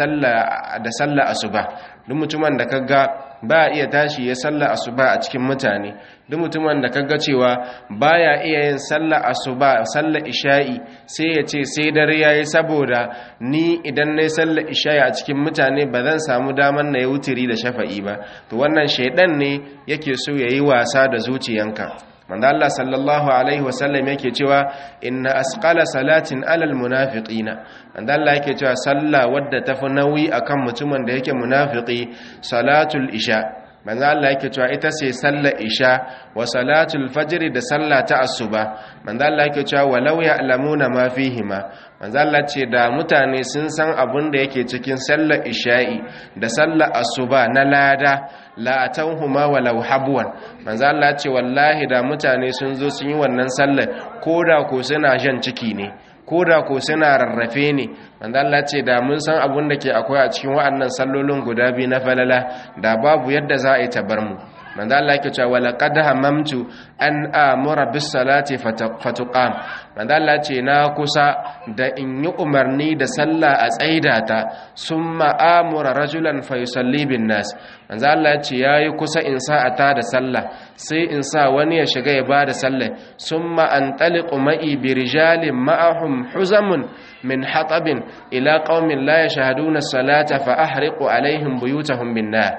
[SPEAKER 1] sallar asuba duk mutumin da kaga ba iya tashi ya sallar asuba a cikin mutane duk mutumin da kaga cewa baya iya yin sallar asuba sallar isha'i sai ya ce sai dare yayi saboda ni idan nayi sallar isha'i a cikin mutane ba zan samu daman na yi wutiri da shafa'i ba to wannan shaidan ne yake so yayi wasa da zuciyanka manzo Allah sallallahu alaihi wasallam yake cewa inna asqala salatin alal munafiqina manzo Allah yake cewa sallah wadda tafi nauyi akan mutumin da yake munafiki salatul isha manzo Allah yake cewa ita ce sallar isha wa salatul fajr da sallah ta asuba manzo Allah yake cewa walau ya'lamuna ma fihima manzo Allah ce da mutane sun san abin da yake cikin sallar isha'i da sallar asuba na lada la atawhuma walau habwan manzo Allah ce wallahi da mutane sun zo sun yi wannan sallar koda ko suna jan ciki ne koda ko suna rarrafe ne manzo Allah ce da mun san abin da ke akwai a cikin wa'annan sallolin guda biyu na falala da babu yadda za a yi tabar mu manzo Allah yake cewa wala qad hamamtu an amura bis salati fatuqam manzo Allah ce na kusa da in yi umarni da sallah a tsaidata summa amura rajulan fa yusalli bin nas manzo Allah ce yayi kusa in sa a ta da sallah sai in sa wani ya shiga ya bada sallah summa antaliqu ma'i bi rijalin ma'ahum huzamun min hatabin ila qaumin la yashhaduna as-salata fa ahriqu alaihim buyutahum bin nar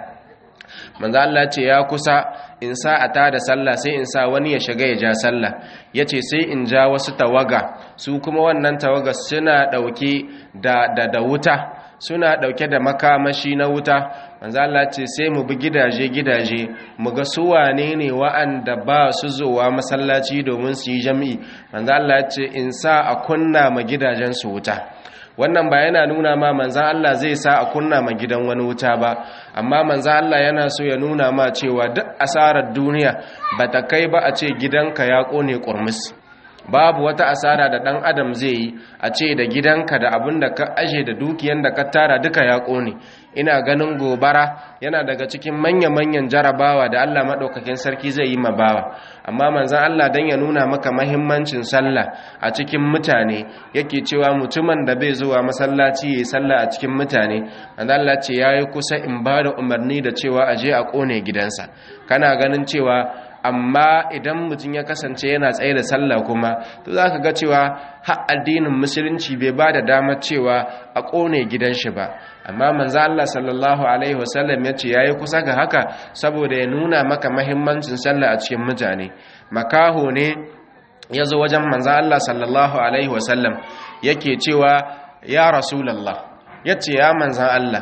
[SPEAKER 1] manzo Allah ce ya kusa in sa a tada sallah sai in sa wani ya shiga ya ja sallah yace sai in ja wasu tawaga su kuma wannan tawaga suna dauke da da, da wuta suna dauke da makamashi na wuta manzo Allah ce sai mu bi gidaje gidaje mu ga su wane ne wa'anda ba su zuwa masallaci domin su yi jami'i manzo Allah ce in sa a kunna ma gidajen su wuta wannan ba yana nuna ma manzan Allah zai sa a kunna ma gidan wani wuta ba amma manzan Allah yana so ya nuna ma cewa duk asarar duniya ba ta kai ba a ce gidanka ya kone kurmus babu wata asara da dan adam zai yi a ce da gidanka da abin da ka aje da dukiyan da ka tara duka ya kone ina ganin gobara yana daga cikin manya-manyan jarabawa da Allah maɗaukakin sarki zai yi mabawa amma manzan Allah don ya nuna maka mahimmancin sallah a cikin mutane yake cewa mutumin da bai zuwa masallaci ya yi sallah a cikin mutane manzan Allah ce ya yi kusa in ba da umarni da cewa a je a ƙone gidansa kana ganin cewa amma idan mutum ya kasance yana tsaye da sallah kuma to za ka ga cewa har addinin musulunci bai ba da damar cewa a ƙone gidan shi ba amma manzo Allah sallallahu alaihi wasallam ya ce yayi kusa ga haka saboda ya nuna maka mahimmancin sallah a cikin mutane makaho ne ya zo wajen manzo Allah sallallahu alaihi wasallam yake cewa ya rasulullah yace ya manzan Allah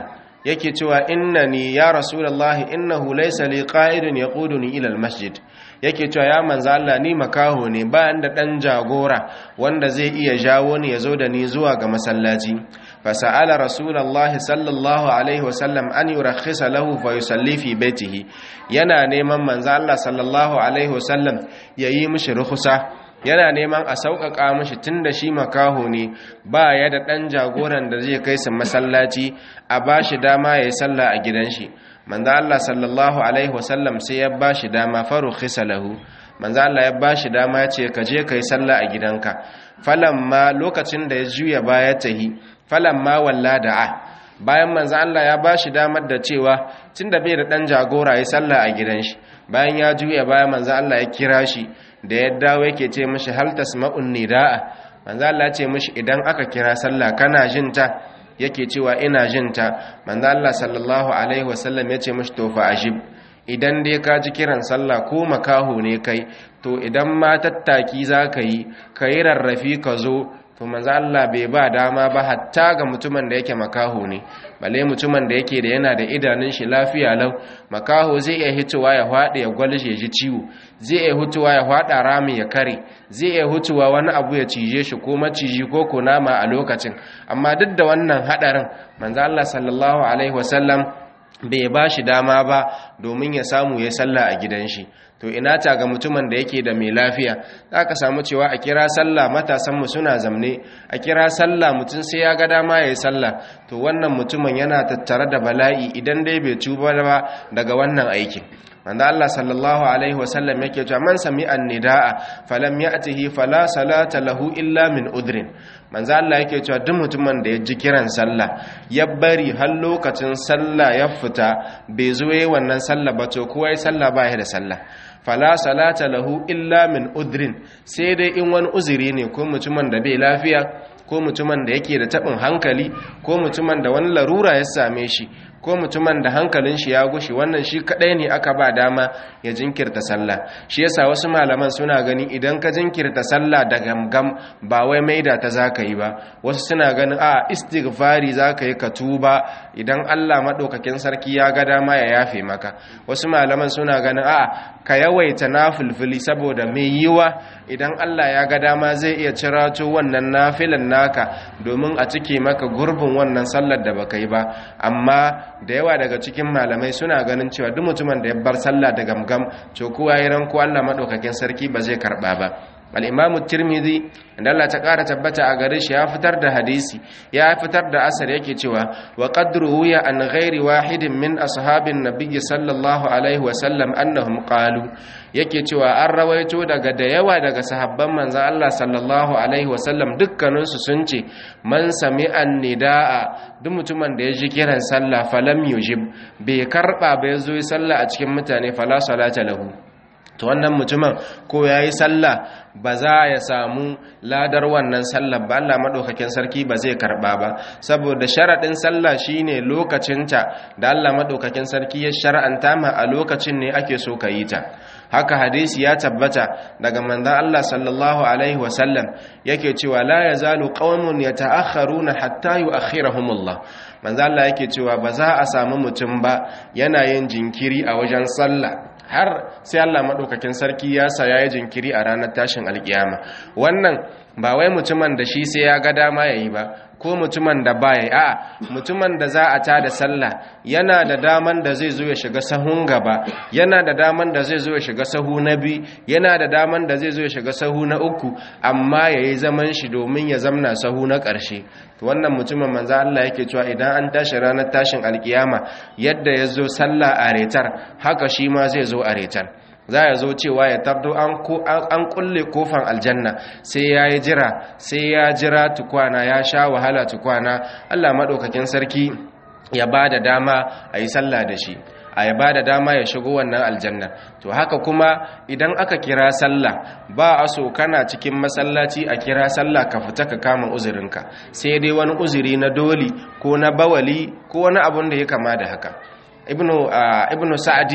[SPEAKER 1] yake cewa innani ya rasulullahi innahu laysa li qa'idun yaquduni ila almasjid yake cewa ya manzo Allah ni makaho ne ba da dan jagora wanda zai iya jawo ni yazo da ni zuwa ga masallaci fasa'ala rasulullahi sallallahu alaihi wasallam an yurakhisa lahu fa yusalli fi baitihi yana neman manzo Allah sallallahu alaihi wasallam yayi mishi rukhsa yana neman a sauƙaƙa mashi tun da shi makaho ne ba ya da ɗan jagoran da zai kai su masallaci a ba shi dama ya yi sallah a gidan shi manzo Allah sallallahu alaihi wasallam sai ya ba shi dama faru lahu manzo Allah ya ba shi dama ya ce ka je ka yi sallah a gidanka falamma lokacin da ya juya baya tahi falamma walla da'a bayan manzo Allah ya ba shi damar da cewa tunda bai da ɗan jagora ya sallah a gidan shi bayan ya juya baya manzo Allah ya kira shi da ya dawo yake ce mishi hal tasma'un nidaa manzo Allah ya ce mishi idan aka kira sallah kana jin ta yake cewa ina jin ta manzo Allah sallallahu alaihi wasallam ya ce mishi to fa ajib idan dai ka ji kiran sallah ko makaho ne kai to idan ma tattaki zaka yi kai rarrafi ka zo to manzo Allah bai ba dama ba hatta ga mutumin da yake makaho ne balle mutumin da yake da yana da idanun shi lafiya lau makaho zai iya hitowa ya hwade ya gwalje ji ciwo zai iya hutuwa ya hwada rami ya kare zai iya hutuwa wani abu ya cije shi ko maciji ko kunama a lokacin amma duk da wannan hadarin manzo Allah sallallahu alaihi wasallam bai ba shi dama ba domin ya samu ya sallah a gidan shi to ina ta ga mutumin da yake da mai lafiya za ka samu cewa a kira sallah matasanmu suna zamne a kira sallah mutum sai ya ga dama ya yi sallah to wannan mutumin yana tattare da bala'i idan dai bai tuba ba daga wannan aikin wanda Allah sallallahu alaihi wasallam yake cewa man sami'an nidaa falam ya'tihi fala salata lahu illa min udrin manzo Allah yake cewa duk mutumin da ya ji kiran sallah ya bari har lokacin sallah ya fita bai zo yayin wannan sallah ba to kowa ya sallah ba ya da sallah fala salata lahu illa min udrin sai dai in wani uzuri ne ko mutumin da bai lafiya ko mutumin da yake da tabin hankali ko mutumin da wani larura ya same shi ko mutumin da hankalin shi ya gushi wannan shi kadai ne aka ba dama ya jinkirta sallah shi yasa wasu malaman suna gani idan ka jinkirta sallah da gamgam ba wai maida ta zaka yi ba wasu suna ganin a istighfari zaka yi ka tuba idan Allah madaukakin sarki ya ga dama ya yafe maka wasu malaman suna ganin a ka yawaita nafilfili saboda mai yiwa idan Allah ya ga dama zai iya cirato wannan nafilan naka domin a cike maka gurbin wannan sallar da baka yi ba amma da yawa daga cikin malamai suna ganin cewa duk mutumin da ya bar sallah da gamgam to kowa ya ranko Allah madaukakin sarki ba zai karba ba al-imamu tirmidhi inda Allah ta ƙara tabbata a gare shi ya fitar da hadisi ya fitar da asar yake cewa wa qadru ya an ghairi wahidin min ashabin nabiyyi sallallahu alaihi wa sallam annahum qalu yake cewa an rawaito daga da yawa daga sahabban manzon Allah sallallahu alaihi wa sallam dukkanin su sun ce man sami'an nidaa duk mutumin da ya ji kiran sallah falam yujib bai karba bai zo yi sallah a cikin mutane fala salata lahu to wannan mutumin ko ya yi sallah ba za ya samu ladar wannan sallah ba Allah maɗaukakin sarki ba zai karɓa ba saboda sharaɗin sallah shine lokacinta da Allah maɗaukakin sarki ya shar'anta ma a lokacin ne ake so ka yi ta haka hadisi ya tabbata daga manzon Allah sallallahu alaihi wasallam yake cewa la yazalu qaumun yata'akharuna hatta yu'akhirahumullah manzon Allah yake cewa ba za a samu mutum ba yana yin jinkiri a wajen sallah har sai Allah maɗaukakin sarki ya sa ya yi jinkiri a ranar tashin alkiyama wannan ba wai mutumin da shi sai ya ga dama ya yi ba ko mutumin da ba ya yi a mutumin da za a ta da sallah yana da daman da zai zo ya shiga sahun gaba yana da daman da zai zo ya shiga sahu na biyu yana da daman da zai zo ya shiga sahu na uku amma ya yi zaman shi domin ya zamna sahu na ƙarshe wannan mutumin manzo Allah yake cewa idan an tashi ranar tashin alkiyama yadda ya zo sallah a retar haka shi ma zai zo a retar za ya zo cewa ya tabdo an kulle kofan aljanna sai ya yi jira sai ya jira tukwana ya sha wahala tukwana Allah maɗaukakin sarki ya ba da dama a yi sallah da shi a ya ba da dama ya shigo wannan aljanna to haka kuma idan aka kira sallah ba a so kana cikin masallaci a kira sallah ka fita ka kama uzurinka sai dai wani uzuri na doli ko na bawali ko wani abun da ya kama da haka ibnu ibnu sa'di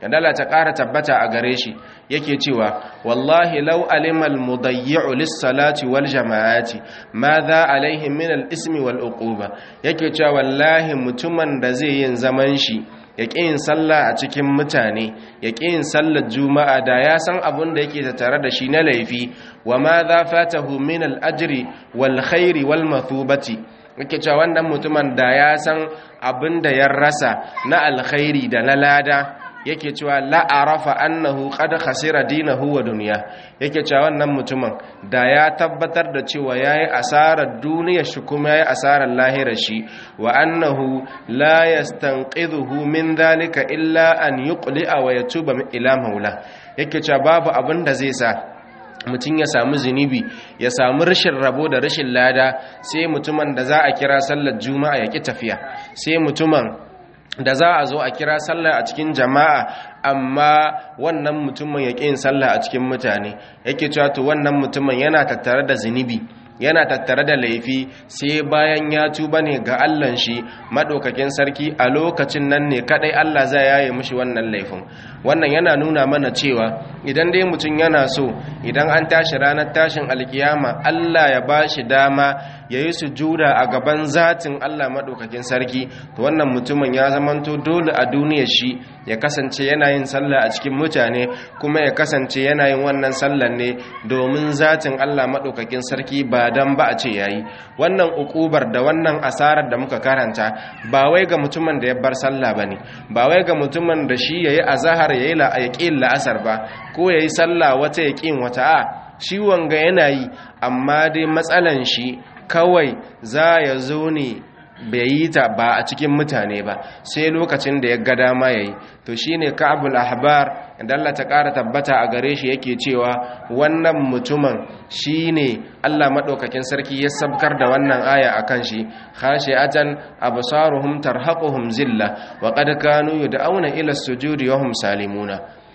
[SPEAKER 1] yadda Allah ta ƙara tabbata a gare shi yake cewa wallahi law alimal mudayyi'u lis-salati wal jama'ati madha alaihi min al-ismi wal uquba yake cewa wallahi mutumin da zai yin zaman shi ya ƙi yin sallah a cikin mutane ya ƙi yin sallar juma'a da ya san abin da yake tattare da shi na laifi wa ma za fatahu min al-ajri wal khairi wal mathubati yake cewa wannan mutumin da ya san abin da ya rasa na alkhairi da na lada yake cewa la'arafa annahu qad khasira dinahu wa dunya yake cewa wannan mutumin da ya tabbatar da cewa yayi asarar duniyar shi kuma yayi asarar lahirar shi wa annahu la yastanqidhuhu min dhalika illa an yuqli'a wa yatuba ila maula yake cewa babu abin da zai sa mutum ya samu zunubi ya samu rashin rabo da rashin lada sai mutumin da za a kira sallar juma'a ya ki tafiya sai mutumin da za a zo a kira sallah a cikin jama'a amma wannan mutumin ya yin sallah a cikin mutane yake cewa to wannan mutumin yana tattare da zunubi yana tattare da laifi sai bayan ya tuba ne ga Allahn shi madaukakin sarki a lokacin nan ne kadai Allah zai yaye mishi wannan laifin wannan yana nuna mana cewa idan dai mutum yana so idan an tashi ranar tashin alkiyama Allah ya bashi dama yayi sujuda a gaban zatin Allah madaukakin sarki to wannan mutumin ya zamanto dole a duniyar shi ya kasance yana yin sallah a cikin mutane kuma ya kasance yana yin wannan sallar ne domin zatin Allah madaukakin sarki ba dan ba a ce yayi wannan ukubar da wannan asarar da muka karanta ba wai ga mutumin da ya bar sallah bane ba wai ga mutumin da shi yayi azhar yayi la yaqin la'asar ba ko yayi sallah wata yaqin wata a shi wanga yana yi amma dai matsalan shi kawai za ya zo ne bai yi ta ba a cikin mutane ba sai lokacin da ya ga dama yayi to shine ka'abul ahbar da Allah ta ƙara tabbata a gare shi yake cewa wannan mutumin shine Allah madaukakin sarki ya sabkar da wannan aya akan shi khashi'atan absaruhum tarhaquhum zilla wa qad kanu yud'auna ila as-sujudi wa hum salimuna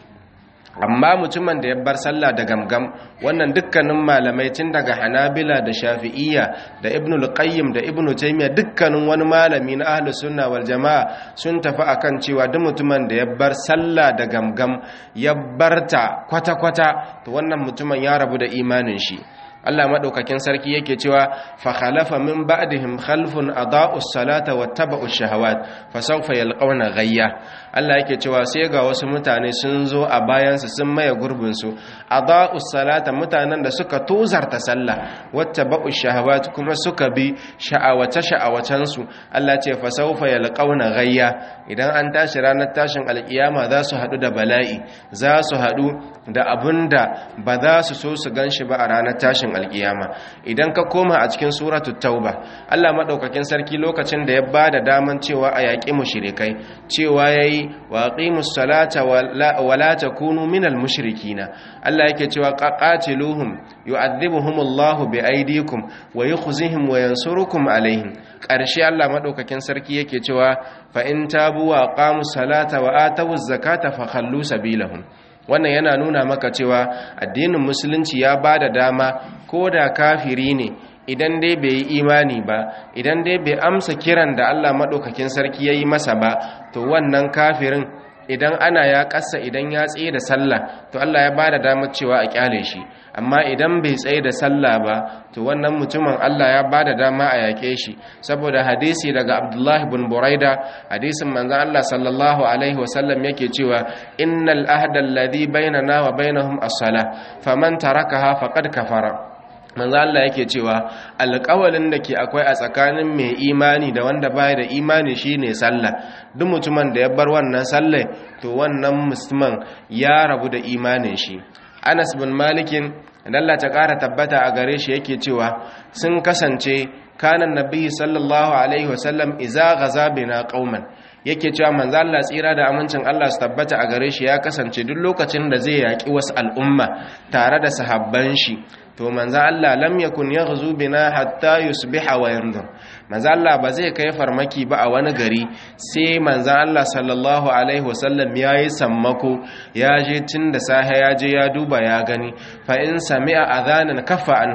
[SPEAKER 1] amma mutumin da ya bar sallah da gamgam wannan dukkanin malamai tun daga hanabila da shafi'iyya da ibnul qayyim da ibnu taymiya dukkanin wani malami na ahlus sunna wal jamaa sun tafi akan cewa duk mutumin da ya bar sallah da gamgam ya barta kwata kwata to wannan mutumin ya rabu da imanin shi Allah madaukakin sarki yake cewa fa khalafa min ba'dihim khalfun adaa'us salata wattaba'ush shahawat fa sawfa yalqawna ghayya Allah yake cewa sai ga wasu mutane sun zo a bayansu sun maye gurbin su adaa'us salata mutanen da suka tozarta sallah wattaba'ush shahawat kuma suka bi sha'awace sha'awacen su Allah ce fa sawfa yalqawna ghayya idan an tashi ranar tashin alkiyama za su hadu da bala'i za su hadu da abinda ba za su so su ganshi ba a ranar tashin alkiyama idan ka koma a cikin suratu tauba Allah madaukakin sarki lokacin da ya bada daman cewa a yaƙi mushrikai cewa yayi wa aqimus salata wa la takunu minal mushrikina Allah yake cewa qatiluhum yu'adhibuhumullahu biaydikum wa yukhzihim wa yansurukum alaihim ƙarshe Allah madaukakin sarki yake cewa fa in tabu wa aqamus salata wa atawuz zakata fa khallu sabilahum wannan yana nuna maka cewa addinin musulunci ya ba da dama ko da kafiri ne idan dai bai yi imani ba idan dai bai amsa kiran da Allah maɗaukakin sarki ya yi masa ba to wannan kafirin idan ana ya ƙasa idan ya tsaye da sallah to Allah ya ba da damar cewa a kyale shi amma idan bai tsaye da sallah ba to wannan mutumin Allah ya ba da dama a yaƙe shi saboda hadisi daga Abdullah ibn Buraida hadisin manzon Allah sallallahu alaihi wasallam yake cewa innal ahda alladhi bainana wa bainahum as-salah faman tarakaha faqad kafara manzo Allah yake cewa alƙawalin da ke akwai a tsakanin mai imani da wanda baya da imani shine sallah duk mutumin da ya bar wannan sallah to wannan musulman ya rabu da imanin shi Anas bin Malikin Allah ta ƙara tabbata a gare shi yake cewa sun kasance kanan nabi sallallahu alaihi wasallam iza gaza bina qauman yake cewa manzo Allah tsira da amincin Allah su tabbata a gare shi ya kasance duk lokacin da zai yaki wasu al'umma tare da sahabban shi to manzo Allah lam yakun yaghzu bina hatta yusbiha wa yanzur manzo Allah ba zai kai farmaki ba a wani gari sai manzo Allah sallallahu alaihi wasallam yayi sammako ya je tun da sahe ya je ya duba ya gani fa in sami'a adhanan kaffa anhum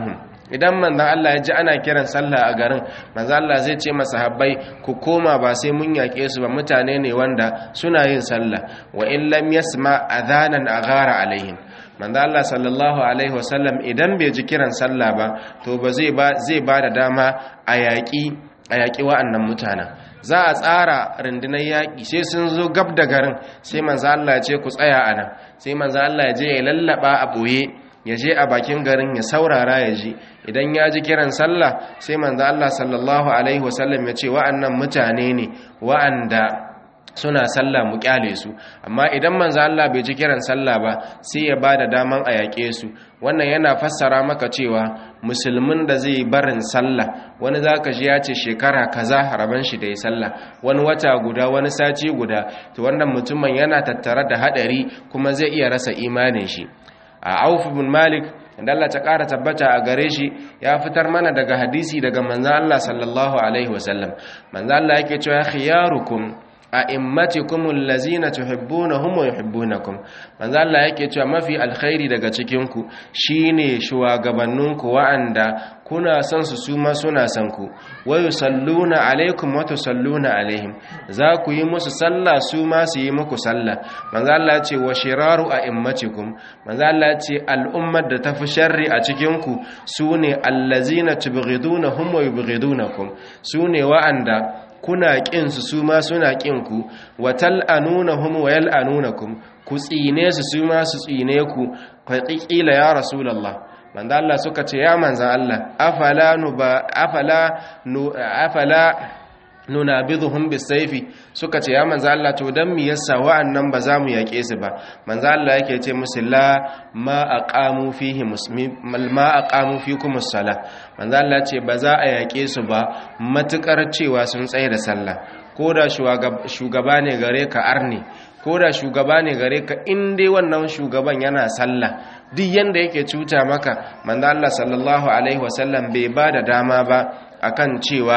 [SPEAKER 1] idan manzon Allah ya ji ana kiran sallah a garin manzon Allah zai ce masahabbai ku koma ba sai mun yaƙe su ba mutane ne wanda suna yin sallah wa in lam yasma adhanan aghara alaihim manzo Allah sallallahu alaihi wasallam idan bai ji kiran sallah ba to ba zai ba zai ba da dama a yaƙi a yaƙi wa'annan mutanen za a tsara rundunar yaƙi sai sun zo gab da garin sai manzo Allah ya ce ku tsaya a nan sai manzo Allah ya je ya lallaba a boye ya je a bakin garin ya saurara ya ji idan ya ji kiran sallah sai manzo Allah sallallahu alaihi wasallam ya ce wa'annan mutane ne wa'anda suna sallah mu kyale su amma idan manzo Allah bai ji kiran sallah ba sai ya bada daman a yaƙe su wannan yana fassara maka cewa musulmin da zai barin sallah wani zaka ji ya ce shekara kaza haraban shi da yi sallah wani wata guda wani sati guda to wannan mutumin yana tattare da hadari kuma zai iya rasa imanin shi a Auf bin Malik inda Allah ta ƙara tabbata a gare shi ya fitar mana daga hadisi daga manzan Allah sallallahu alaihi wasallam manzan Allah yake cewa khiyarukum a'immatikum allazina tuhibbunahum wa yuhibbunakum manzo Allah yake cewa mafi alkhairi daga cikin ku shine shugabanninku wa'anda kuna son su suma suna son ku wa yusalluna alaikum wa tusalluna alaihim za ku yi musu sallah su ma su yi muku sallah manzo Allah ya ce wa shiraru a'immatikum manzo Allah ya ce al'ummar da tafi sharri a cikin ku sune allazina tubghidunahum wa yubghidunakum sune wa'anda kuna ƙinsu su ma suna ƙinku wa tal'anunahum wa yal'anunakum ku tsine su su ma su tsine ku ƙila ya rasulallah manzo Allah suka ce ya manzo Allah afala nuba afala nu afala nunabidhuhum bisayfi suka ce ya manzo Allah to dan me yasa wa'annan ba za mu yake su ba manzo Allah yake ce musu la ma aqamu fihi muslim ma aqamu fikum as-salah manzo Allah ce ba za a yake su ba matukar cewa sun tsaye da sallah ko da shugaba ne gare ka arni ko da shugaba ne gare ka in dai wannan shugaban yana sallah duk yanda yake cuta maka manzo Allah sallallahu alaihi wasallam bai ba da dama ba akan cewa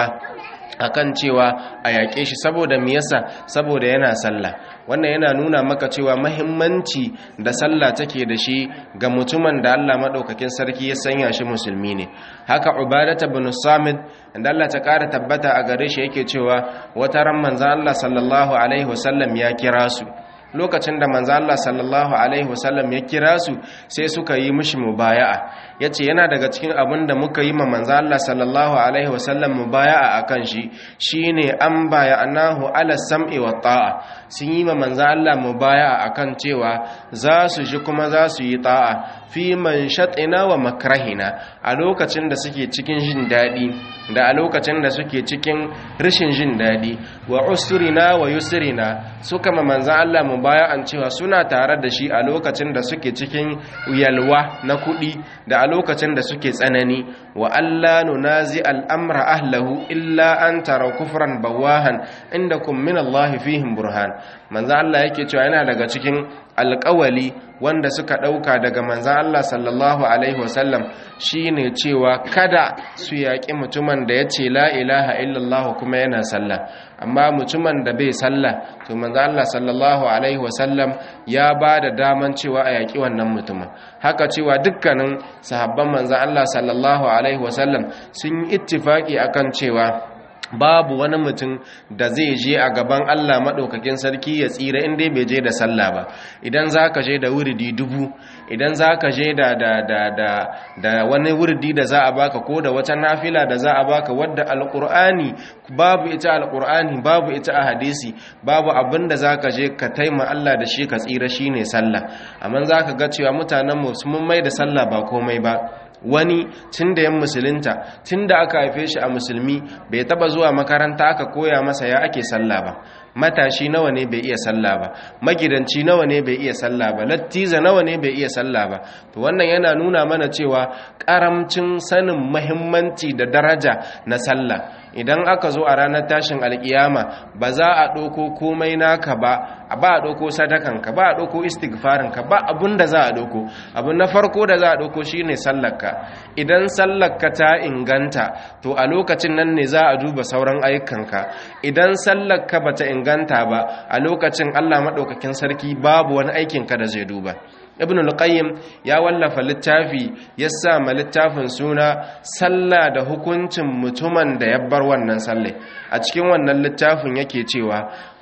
[SPEAKER 1] akan cewa a yaƙe shi saboda me yasa saboda yana sallah wannan yana nuna maka cewa mahimmanci da sallah take da shi ga mutumin da Allah madaukakin sarki ya sanya shi musulmi ne haka ubadata bin samid da Allah ta ƙara tabbata a gare shi yake cewa wata ran manzon Allah sallallahu alaihi wasallam ya kira su lokacin da manzo Allah sallallahu alaihi wasallam ya kira su sai suka yi mishi mubaya'a yace yana daga cikin abin da muka yi ma manzo Allah sallallahu alaihi wasallam mubaya'a akan shi shine an bayanahu ala sam'i wa ta'a sun yi ma manzo Allah mubaya'a akan cewa za su ji kuma za su yi ta'a fi manshatina wa makrahina a lokacin da suke cikin jin dadi da a lokacin da suke cikin rashin jin dadi wa usrina wa yusrina suka ma manzo Allah mubaya'an cewa suna tare da shi a lokacin da suke cikin yalwa na kuɗi da a lokacin da suke tsanani wa Allah nunazi al'amra ahlahu illa an tara kufran bawahan inda kun min Allah fihim burhan manzan Allah yake cewa yana daga cikin alƙawali wanda suka ɗauka daga manzan Allah sallallahu Alaihi wasallam shi ne cewa kada su yaƙi mutumin da ya ce la ilaha illallah kuma yana sallah amma mutumin da bai sallah to manzan Allah sallallahu Alaihi wasallam ya ba da daman cewa a yaƙi wannan mutumin haka cewa dukkanin sahabban manzan Allah sallallahu Alaihi wasallam sun yi ittifaƙi akan cewa babu wani mutum da zai je a gaban Allah maɗaukakin sarki ya tsira inda bai je da sallah ba idan za ka je da wuridi dubu idan za ka je da, da, da, da, da wani wuridi da za a baka ko da wata nafila da za a baka wadda alƙur'ani babu ita alƙur'ani babu ita a hadisi babu abin da za ka je ka taima Allah da shi ka tsira shi ne sallah amma za ka ga cewa mutanenmu sun mai da sallah ba komai ba wani tun da yan musulunta tun da aka haife shi a musulmi bai taba zuwa makaranta aka koya masa ya ake sallah ba matashi nawa ne bai iya sallah ba magidanci nawa ne bai iya sallah ba lattiza nawa ne bai iya sallah ba to wannan yana nuna mana cewa karamcin sanin muhimmanci da daraja na sallah idan aka zo a ranar tashin alkiyama ba za a ɗauko komai naka ba ba a ɗauko sadakanka ba a ɗauko istighfarinka ba abun da za a ɗauko abu na farko da za a ɗauko shine sallarka idan sallarka ta inganta to a lokacin nan ne za a duba sauran ayyukanka idan sallarka bata inganta ba a lokacin Allah maɗaukakin sarki babu wani aikinka da zai duba ibn al-qayyim ya wallafa littafi ya sa ma littafin suna sallah da hukuncin mutumin da ya bar wannan sallai a cikin wannan littafin yake cewa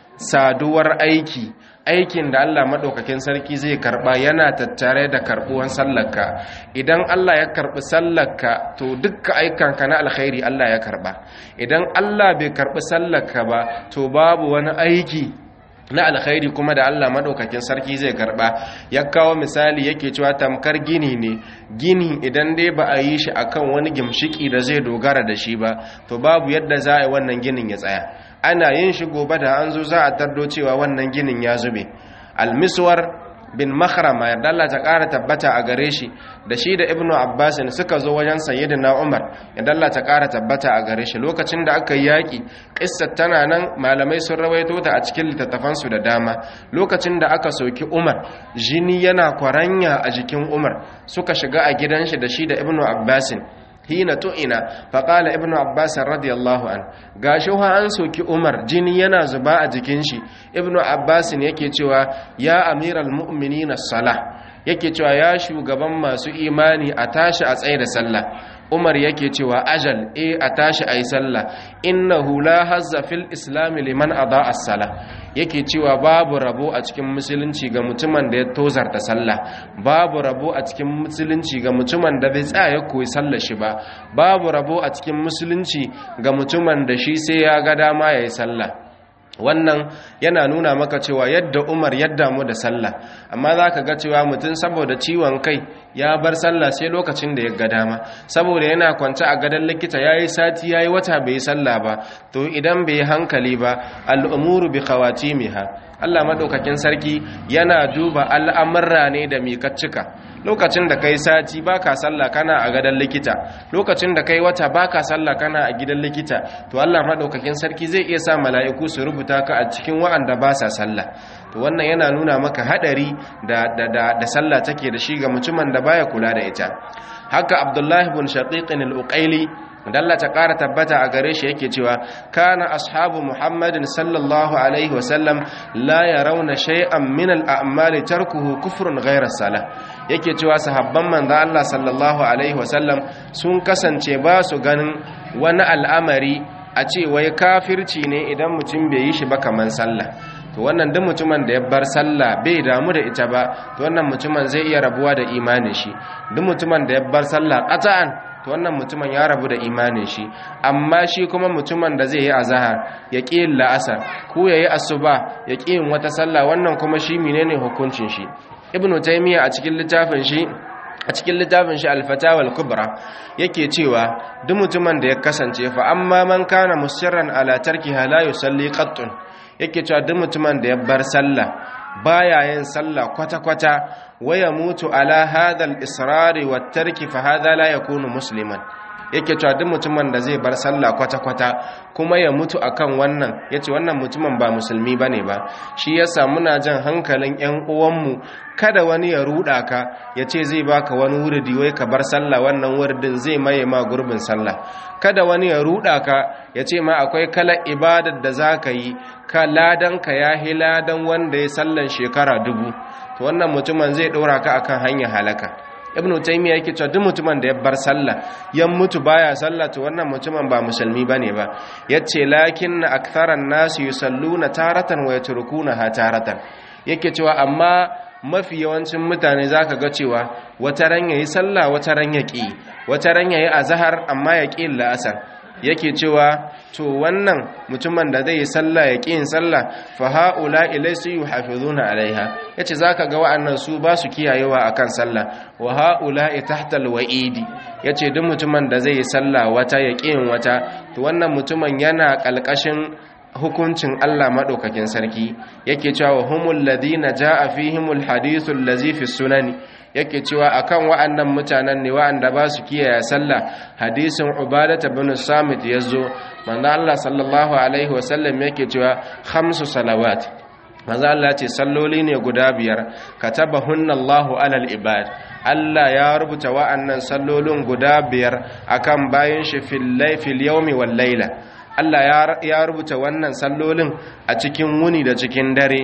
[SPEAKER 1] saduwar aiki aikin da Allah maɗaukakin sarki zai karɓa yana tattare da karɓuwan sallarka idan Allah ya karɓi sallarka to dukkan aikanka na alkhairi Allah ya karɓa idan Allah bai karɓi sallarka ba to babu wani aiki na alkhairi kuma da Allah madaukakin sarki zai karba ya kawo misali yake cewa tamkar gini ne gini idan dai ba a yi shi akan wani gimshiki da zai dogara da shi ba to babu yadda za a yi wannan ginin ya tsaya ana yin shi gobe da an zo za a tardo cewa wannan ginin ya zube almiswar bin makhrama yarda Allah ta ƙara tabbata a gare shi da shi da ibnu abbas suka zo wajen sayyidina umar yarda Allah ta ƙara tabbata a gare shi lokacin da aka yi yaƙi ƙissar tana nan malamai sun rawaito ta a cikin littattafan su da dama lokacin da aka soki umar jini yana kwaranya a jikin umar suka shiga a gidan shi da shi da ibnu abbas hina tu'ina faƙala ibnu abbas radiyallahu an gashi ha an soki umar jini yana zuba a jikin shi ibnu abbas yake cewa ya amiral mu'minin salah yake cewa ya shugaban masu imani a tashi a tsaye da sallah umar yake cewa ajal e a tashi a yi sallah innahu la hazza fil islami liman ada as-sala yake cewa babu rabo a cikin musulunci ga mutumin da ya tozarta sallah babu rabo a cikin musulunci ga mutumin da bai tsaya koyi sallar shi ba babu rabo a cikin musulunci ga mutumin da shi sai ya ga dama yayi sallah wannan yana nuna maka cewa yadda umar yadda mu da sallah amma za ka ga cewa mutum saboda ciwon kai ya bar sallah sai lokacin da ya ga dama saboda yana kwance a gadon likita ya yi sati ya yi wata bai yi sallah ba to idan bai yi hankali ba al'umuru bi miha allah maɗaukakin sarki yana duba al'amurra ne da mikaccika lokacin da kai sati baka sallah kana a gadon likita lokacin da kai wata baka sallah kana a gidan likita to Allah madaukakin sarki zai iya sa mala'iku su rubuta ka a cikin wa'anda ba sa sallah to wannan yana nuna maka hadari da da da, da sallah take da shi ga mutumin da baya kula da ita haka Abdullah ibn Shaqiq al-Uqaili da Allah ta ƙara tabbata a gare shi yake cewa kana ashabu Muhammadin sallallahu alaihi wasallam la yarawna shay'an min al-a'mali tarkuhu kufrun ghayra salah yake cewa sahabban manzo Allah sallallahu alaihi wasallam sun kasance ba su ganin wani al'amari a ce wai kafirci ne idan mutum bai yi shi ba kaman sallah to wannan duk mutumin da ya bar sallah bai damu da ita ba to wannan mutumin zai iya rabuwa da imanin shi duk mutumin da ya bar sallah qata'an to wannan mutumin ya rabu da imanin shi amma shi kuma mutumin da zai yi azahar ya ƙi yin la'asar ko ya yi asuba ya ƙi yin wata sallah wannan kuma shi menene hukuncin shi ibnu taymiya a cikin littafin shi a cikin littafin shi al-fatawa al-kubra yake cewa duk mutumin da ya kasance fa amma man kana musirran ala tarkiha la yusalli qattun yake cewa duk mutumin da ya bar sallah baya yin sallah kwata-kwata waya mutu ala hadal israri wa tarki fa hadha la yakunu musliman yake cewa duk mutumin da zai bar sallah kwata-kwata kuma ya mutu akan wannan yace wannan mutumin ba musulmi bane ba shi yasa muna jan hankalin ƴan uwanmu kada wani ya ruda ka yace zai baka wani wuridi wai ka bar sallah wannan wuridin zai maye ma gurbin sallah kada wani ya ruda ka yace ma akwai kala ibadar da zaka yi ka ladan ka yahi ladan wanda ya sallan shekara dubu to wannan mutumin zai ɗora ka akan hanyar halaka ibnu taymiya yake cewa duk mutumin da ya bar sallah ya mutu baya sallah to wannan mutumin ba musulmi bane ba yace lakin aktharan nas yusalluna taratan wa yatrukuna taratan yake cewa amma mafi yawancin mutane zaka ga cewa wata ran yayi sallah wata ran yaki wata ran yayi azhar amma yaki la'asar yake cewa to wannan mutumin da zai yi sallah ya ƙin sallah fa haula ilaysu yuhafizuna alaiha yace zaka ga wa'annan su ba su kiyayewa akan sallah wa haula tahta alwa'idi yace duk mutumin da zai yi sallah wata ya ƙin wata to wannan mutumin yana kalkashin hukuncin Allah madaukakin sarki yake cewa humul ladina jaa fihimul hadithul ladzi fi sunani yake cewa akan wa'annan mutanen ne wa'anda ba su kiyaye sallah hadisin ubadata bin samit yazo manzo Allah sallallahu alaihi wasallam yake cewa khamsu salawat manzo Allah ce salloli ne guda biyar katabahunna Allahu alal ibad Allah ya rubuta wa'annan sallolin guda biyar akan bayin shi fil layfil yawmi wal layla Allah ya rubuta wannan sallolin a cikin wuni da cikin dare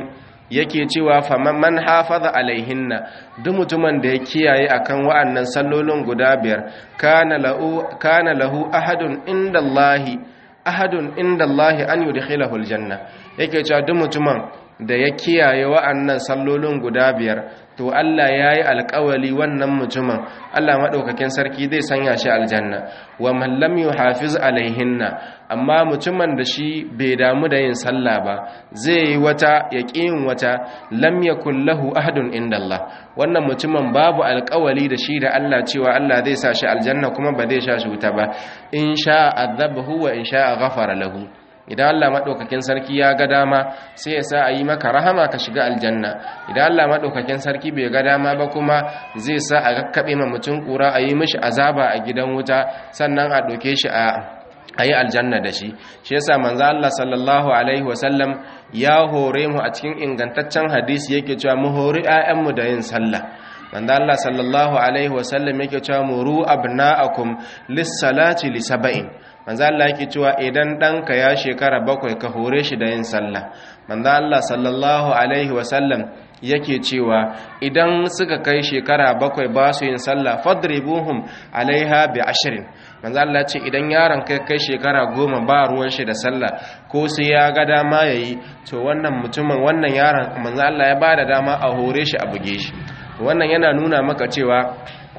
[SPEAKER 1] yake cewa faman man hafaza alaihinna duk mutumin da ya kiyaye akan wa'annan sallolin guda biyar kana lahu kana lahu ahadun indallahi ahadun indallahi an yudkhilahu aljanna yake cewa duk mutumin da ya kiyaye wa'annan sallolin guda biyar to Allah ya yi alkawali wannan mutumin Allah maɗaukakin sarki zai sanya shi aljanna wa mallam yu hafiz alaihinna amma mutumin da shi bai damu da yin sallah ba zai yi wata ya yin wata lam yakul lahu ahadun inda Allah wannan mutumin babu alkawali da shi da Allah cewa Allah zai sa shi aljanna kuma ba zai sha shi wuta ba in sha azabahu wa in sha ghafara lahu idan Allah maɗaukakin sarki ya ga dama sai ya sa a yi maka rahama ka shiga aljanna idan Allah maɗaukakin sarki bai ga dama ba kuma zai sa a kakkaɓe ma mutum ƙura a yi mishi azaba a gidan wuta sannan a ɗauke shi a a yi aljanna da shi shi yasa manzo Allah sallallahu alaihi wasallam ya hore mu a cikin ingantaccen hadisi yake cewa mu hori 'ya'yanmu da yin sallah manzo Allah sallallahu alaihi wasallam yake cewa muru abna'akum lis-salati li sab'in manzo Allah yake cewa idan ɗanka ya shekara bakwai ka hore shi da yin sallah manzo Allah sallallahu alaihi wasallam yake cewa idan suka kai shekara bakwai ba su yin sallah fadribuhum alaiha bi ashrin manzo Allah ce idan yaron kai kai shekara goma ba ruwan shi da sallah ko sai ya ga dama yayi to wannan mutumin wannan yaron manzo Allah ya bada dama a hore shi a buge shi wannan yana nuna maka cewa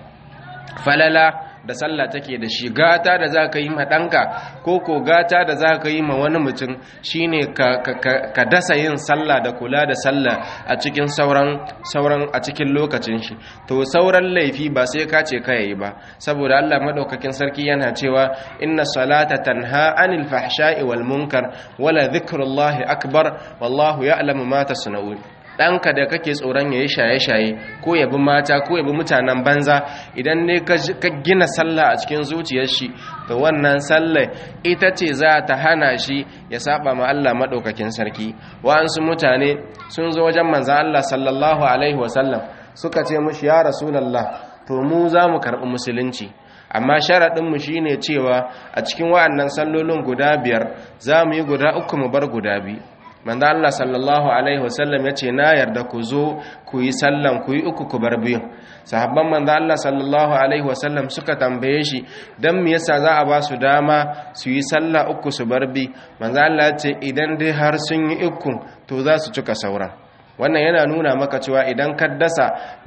[SPEAKER 1] falala da sallah take da shi gata da za ka yi ma ɗanka ko ko gata da za ka yi ma wani mutum shine ka dasa yin sallah da kula da sallah a cikin sauran sauran a cikin lokacin shi to sauran laifi ba sai ka ce ka yi ba saboda Allah madaukakin sarki yana cewa inna salata tanha anil fahsha'i wal munkar wala dhikrullahi akbar wallahu ya'lamu ma tasna'un ɗanka da kake tsoron ya yi shaye-shaye ko ya bi mata ko ya bi mutanen banza idan ne ka gina sallah a cikin zuciyar shi to wannan sallah ita ce za ta hana shi ya saba ma Allah maɗaukakin sarki wa'ansu mutane sun zo wajen manzan Allah sallallahu alaihi wasallam suka ce mushi ya rasulallah to mu za mu karɓi musulunci amma sharaɗinmu shi ne cewa a cikin wa'annan sallolin guda biyar za mu yi guda uku mu bar guda biyu manzo Allah sallallahu alaihi wasallam yace na yarda ku zo ku yi sallan ku yi uku ku bar biyu sahabban manzo Allah sallallahu alaihi wasallam suka tambaye shi dan me yasa za a ba su dama su yi sallah uku su bar bi manzo Allah yace idan dai har sun yi uku to za su cika sauran wannan yana nuna maka cewa idan ka dasa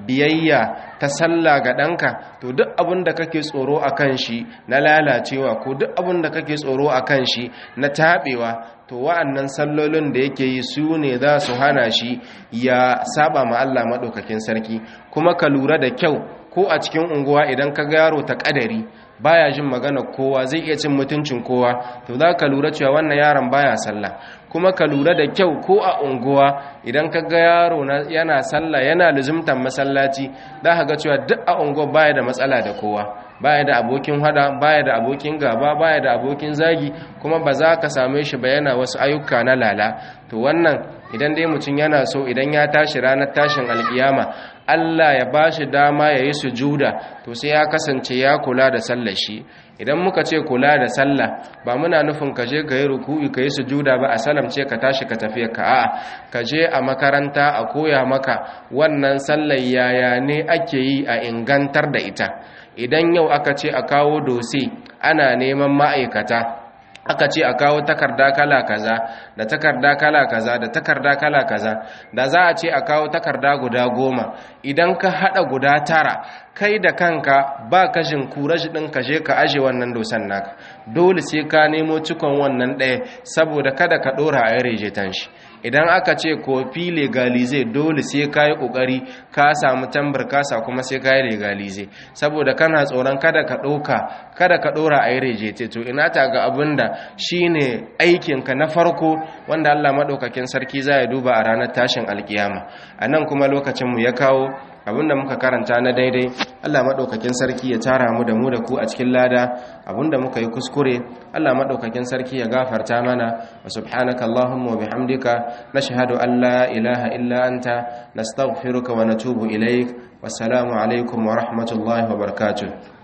[SPEAKER 1] biyayya ta sallah ga ɗanka to duk abin da kake tsoro a kan shi na lalacewa ko duk abin da kake tsoro a kan shi na taɓewa to wa'annan sallolin da yake yi su ne za su hana shi ya saba ma Allah maɗaukakin sarki kuma ka lura da kyau ko a cikin unguwa idan ka ga yaro ta ƙadari baya jin magana kowa zai iya cin mutuncin kowa to za ka lura cewa wannan yaron baya sallah kuma ka lura da kyau ko a unguwa idan ka ga yaro yana sallah yana luzumtan masallaci za ka ga cewa duk a unguwa baya da matsala da kowa baya da abokin hada baya da abokin gaba baya da abokin zagi kuma ba za ka same shi ba yana wasu ayyuka na lala to wannan idan dai mutum yana so idan ya tashi ranar tashin alkiyama Allah ya ba shi dama ya yi sujuda to sai ya kasance ya kula da sallar shi idan muka ce kula da sallah ba muna nufin ka je ka yi ruku'i ka yi sujuda ba a salamce ka tashi ka tafiya ka a'a ka je a makaranta a koya maka wannan sallar yaya ne ake yi a ingantar da ita idan yau aka ce a kawo dose ana neman ma'aikata aka ce a kawo takarda kala kaza da takarda kala kaza da takarda kala kaza da za a ce a kawo takarda guda goma idan ka hada guda tara kai da kanka ba kashin kurashi din ka je ka aje wannan dosan naka dole sai ka nemo cikon wannan ɗaya saboda kada ka ɗora a rejetan shi idan aka ce kofi legalize dole sai ka yi ƙoƙari ka samu tambar kasa kuma sai ka yi legalize saboda kana tsoron kada ka ɗauka kada ka ɗora a yi rejete to ina ta ga abin da shi ne aikinka na farko wanda allah maɗaukakin sarki za ya duba a ranar tashin alkiyama a nan kuma lokacinmu ya kawo abinda muka karanta na daidai Allah madaukakin sarki ya tara mu da mu da ku a cikin lada abinda muka yi kuskure Allah madaukakin sarki ya gafarta mana wa subhanaka allahumma wa bihamdika nashhadu an la ilaha illa anta nastaghfiruka wa natubu ilaik wassalamu alaikum wa rahmatullahi wa barakatuh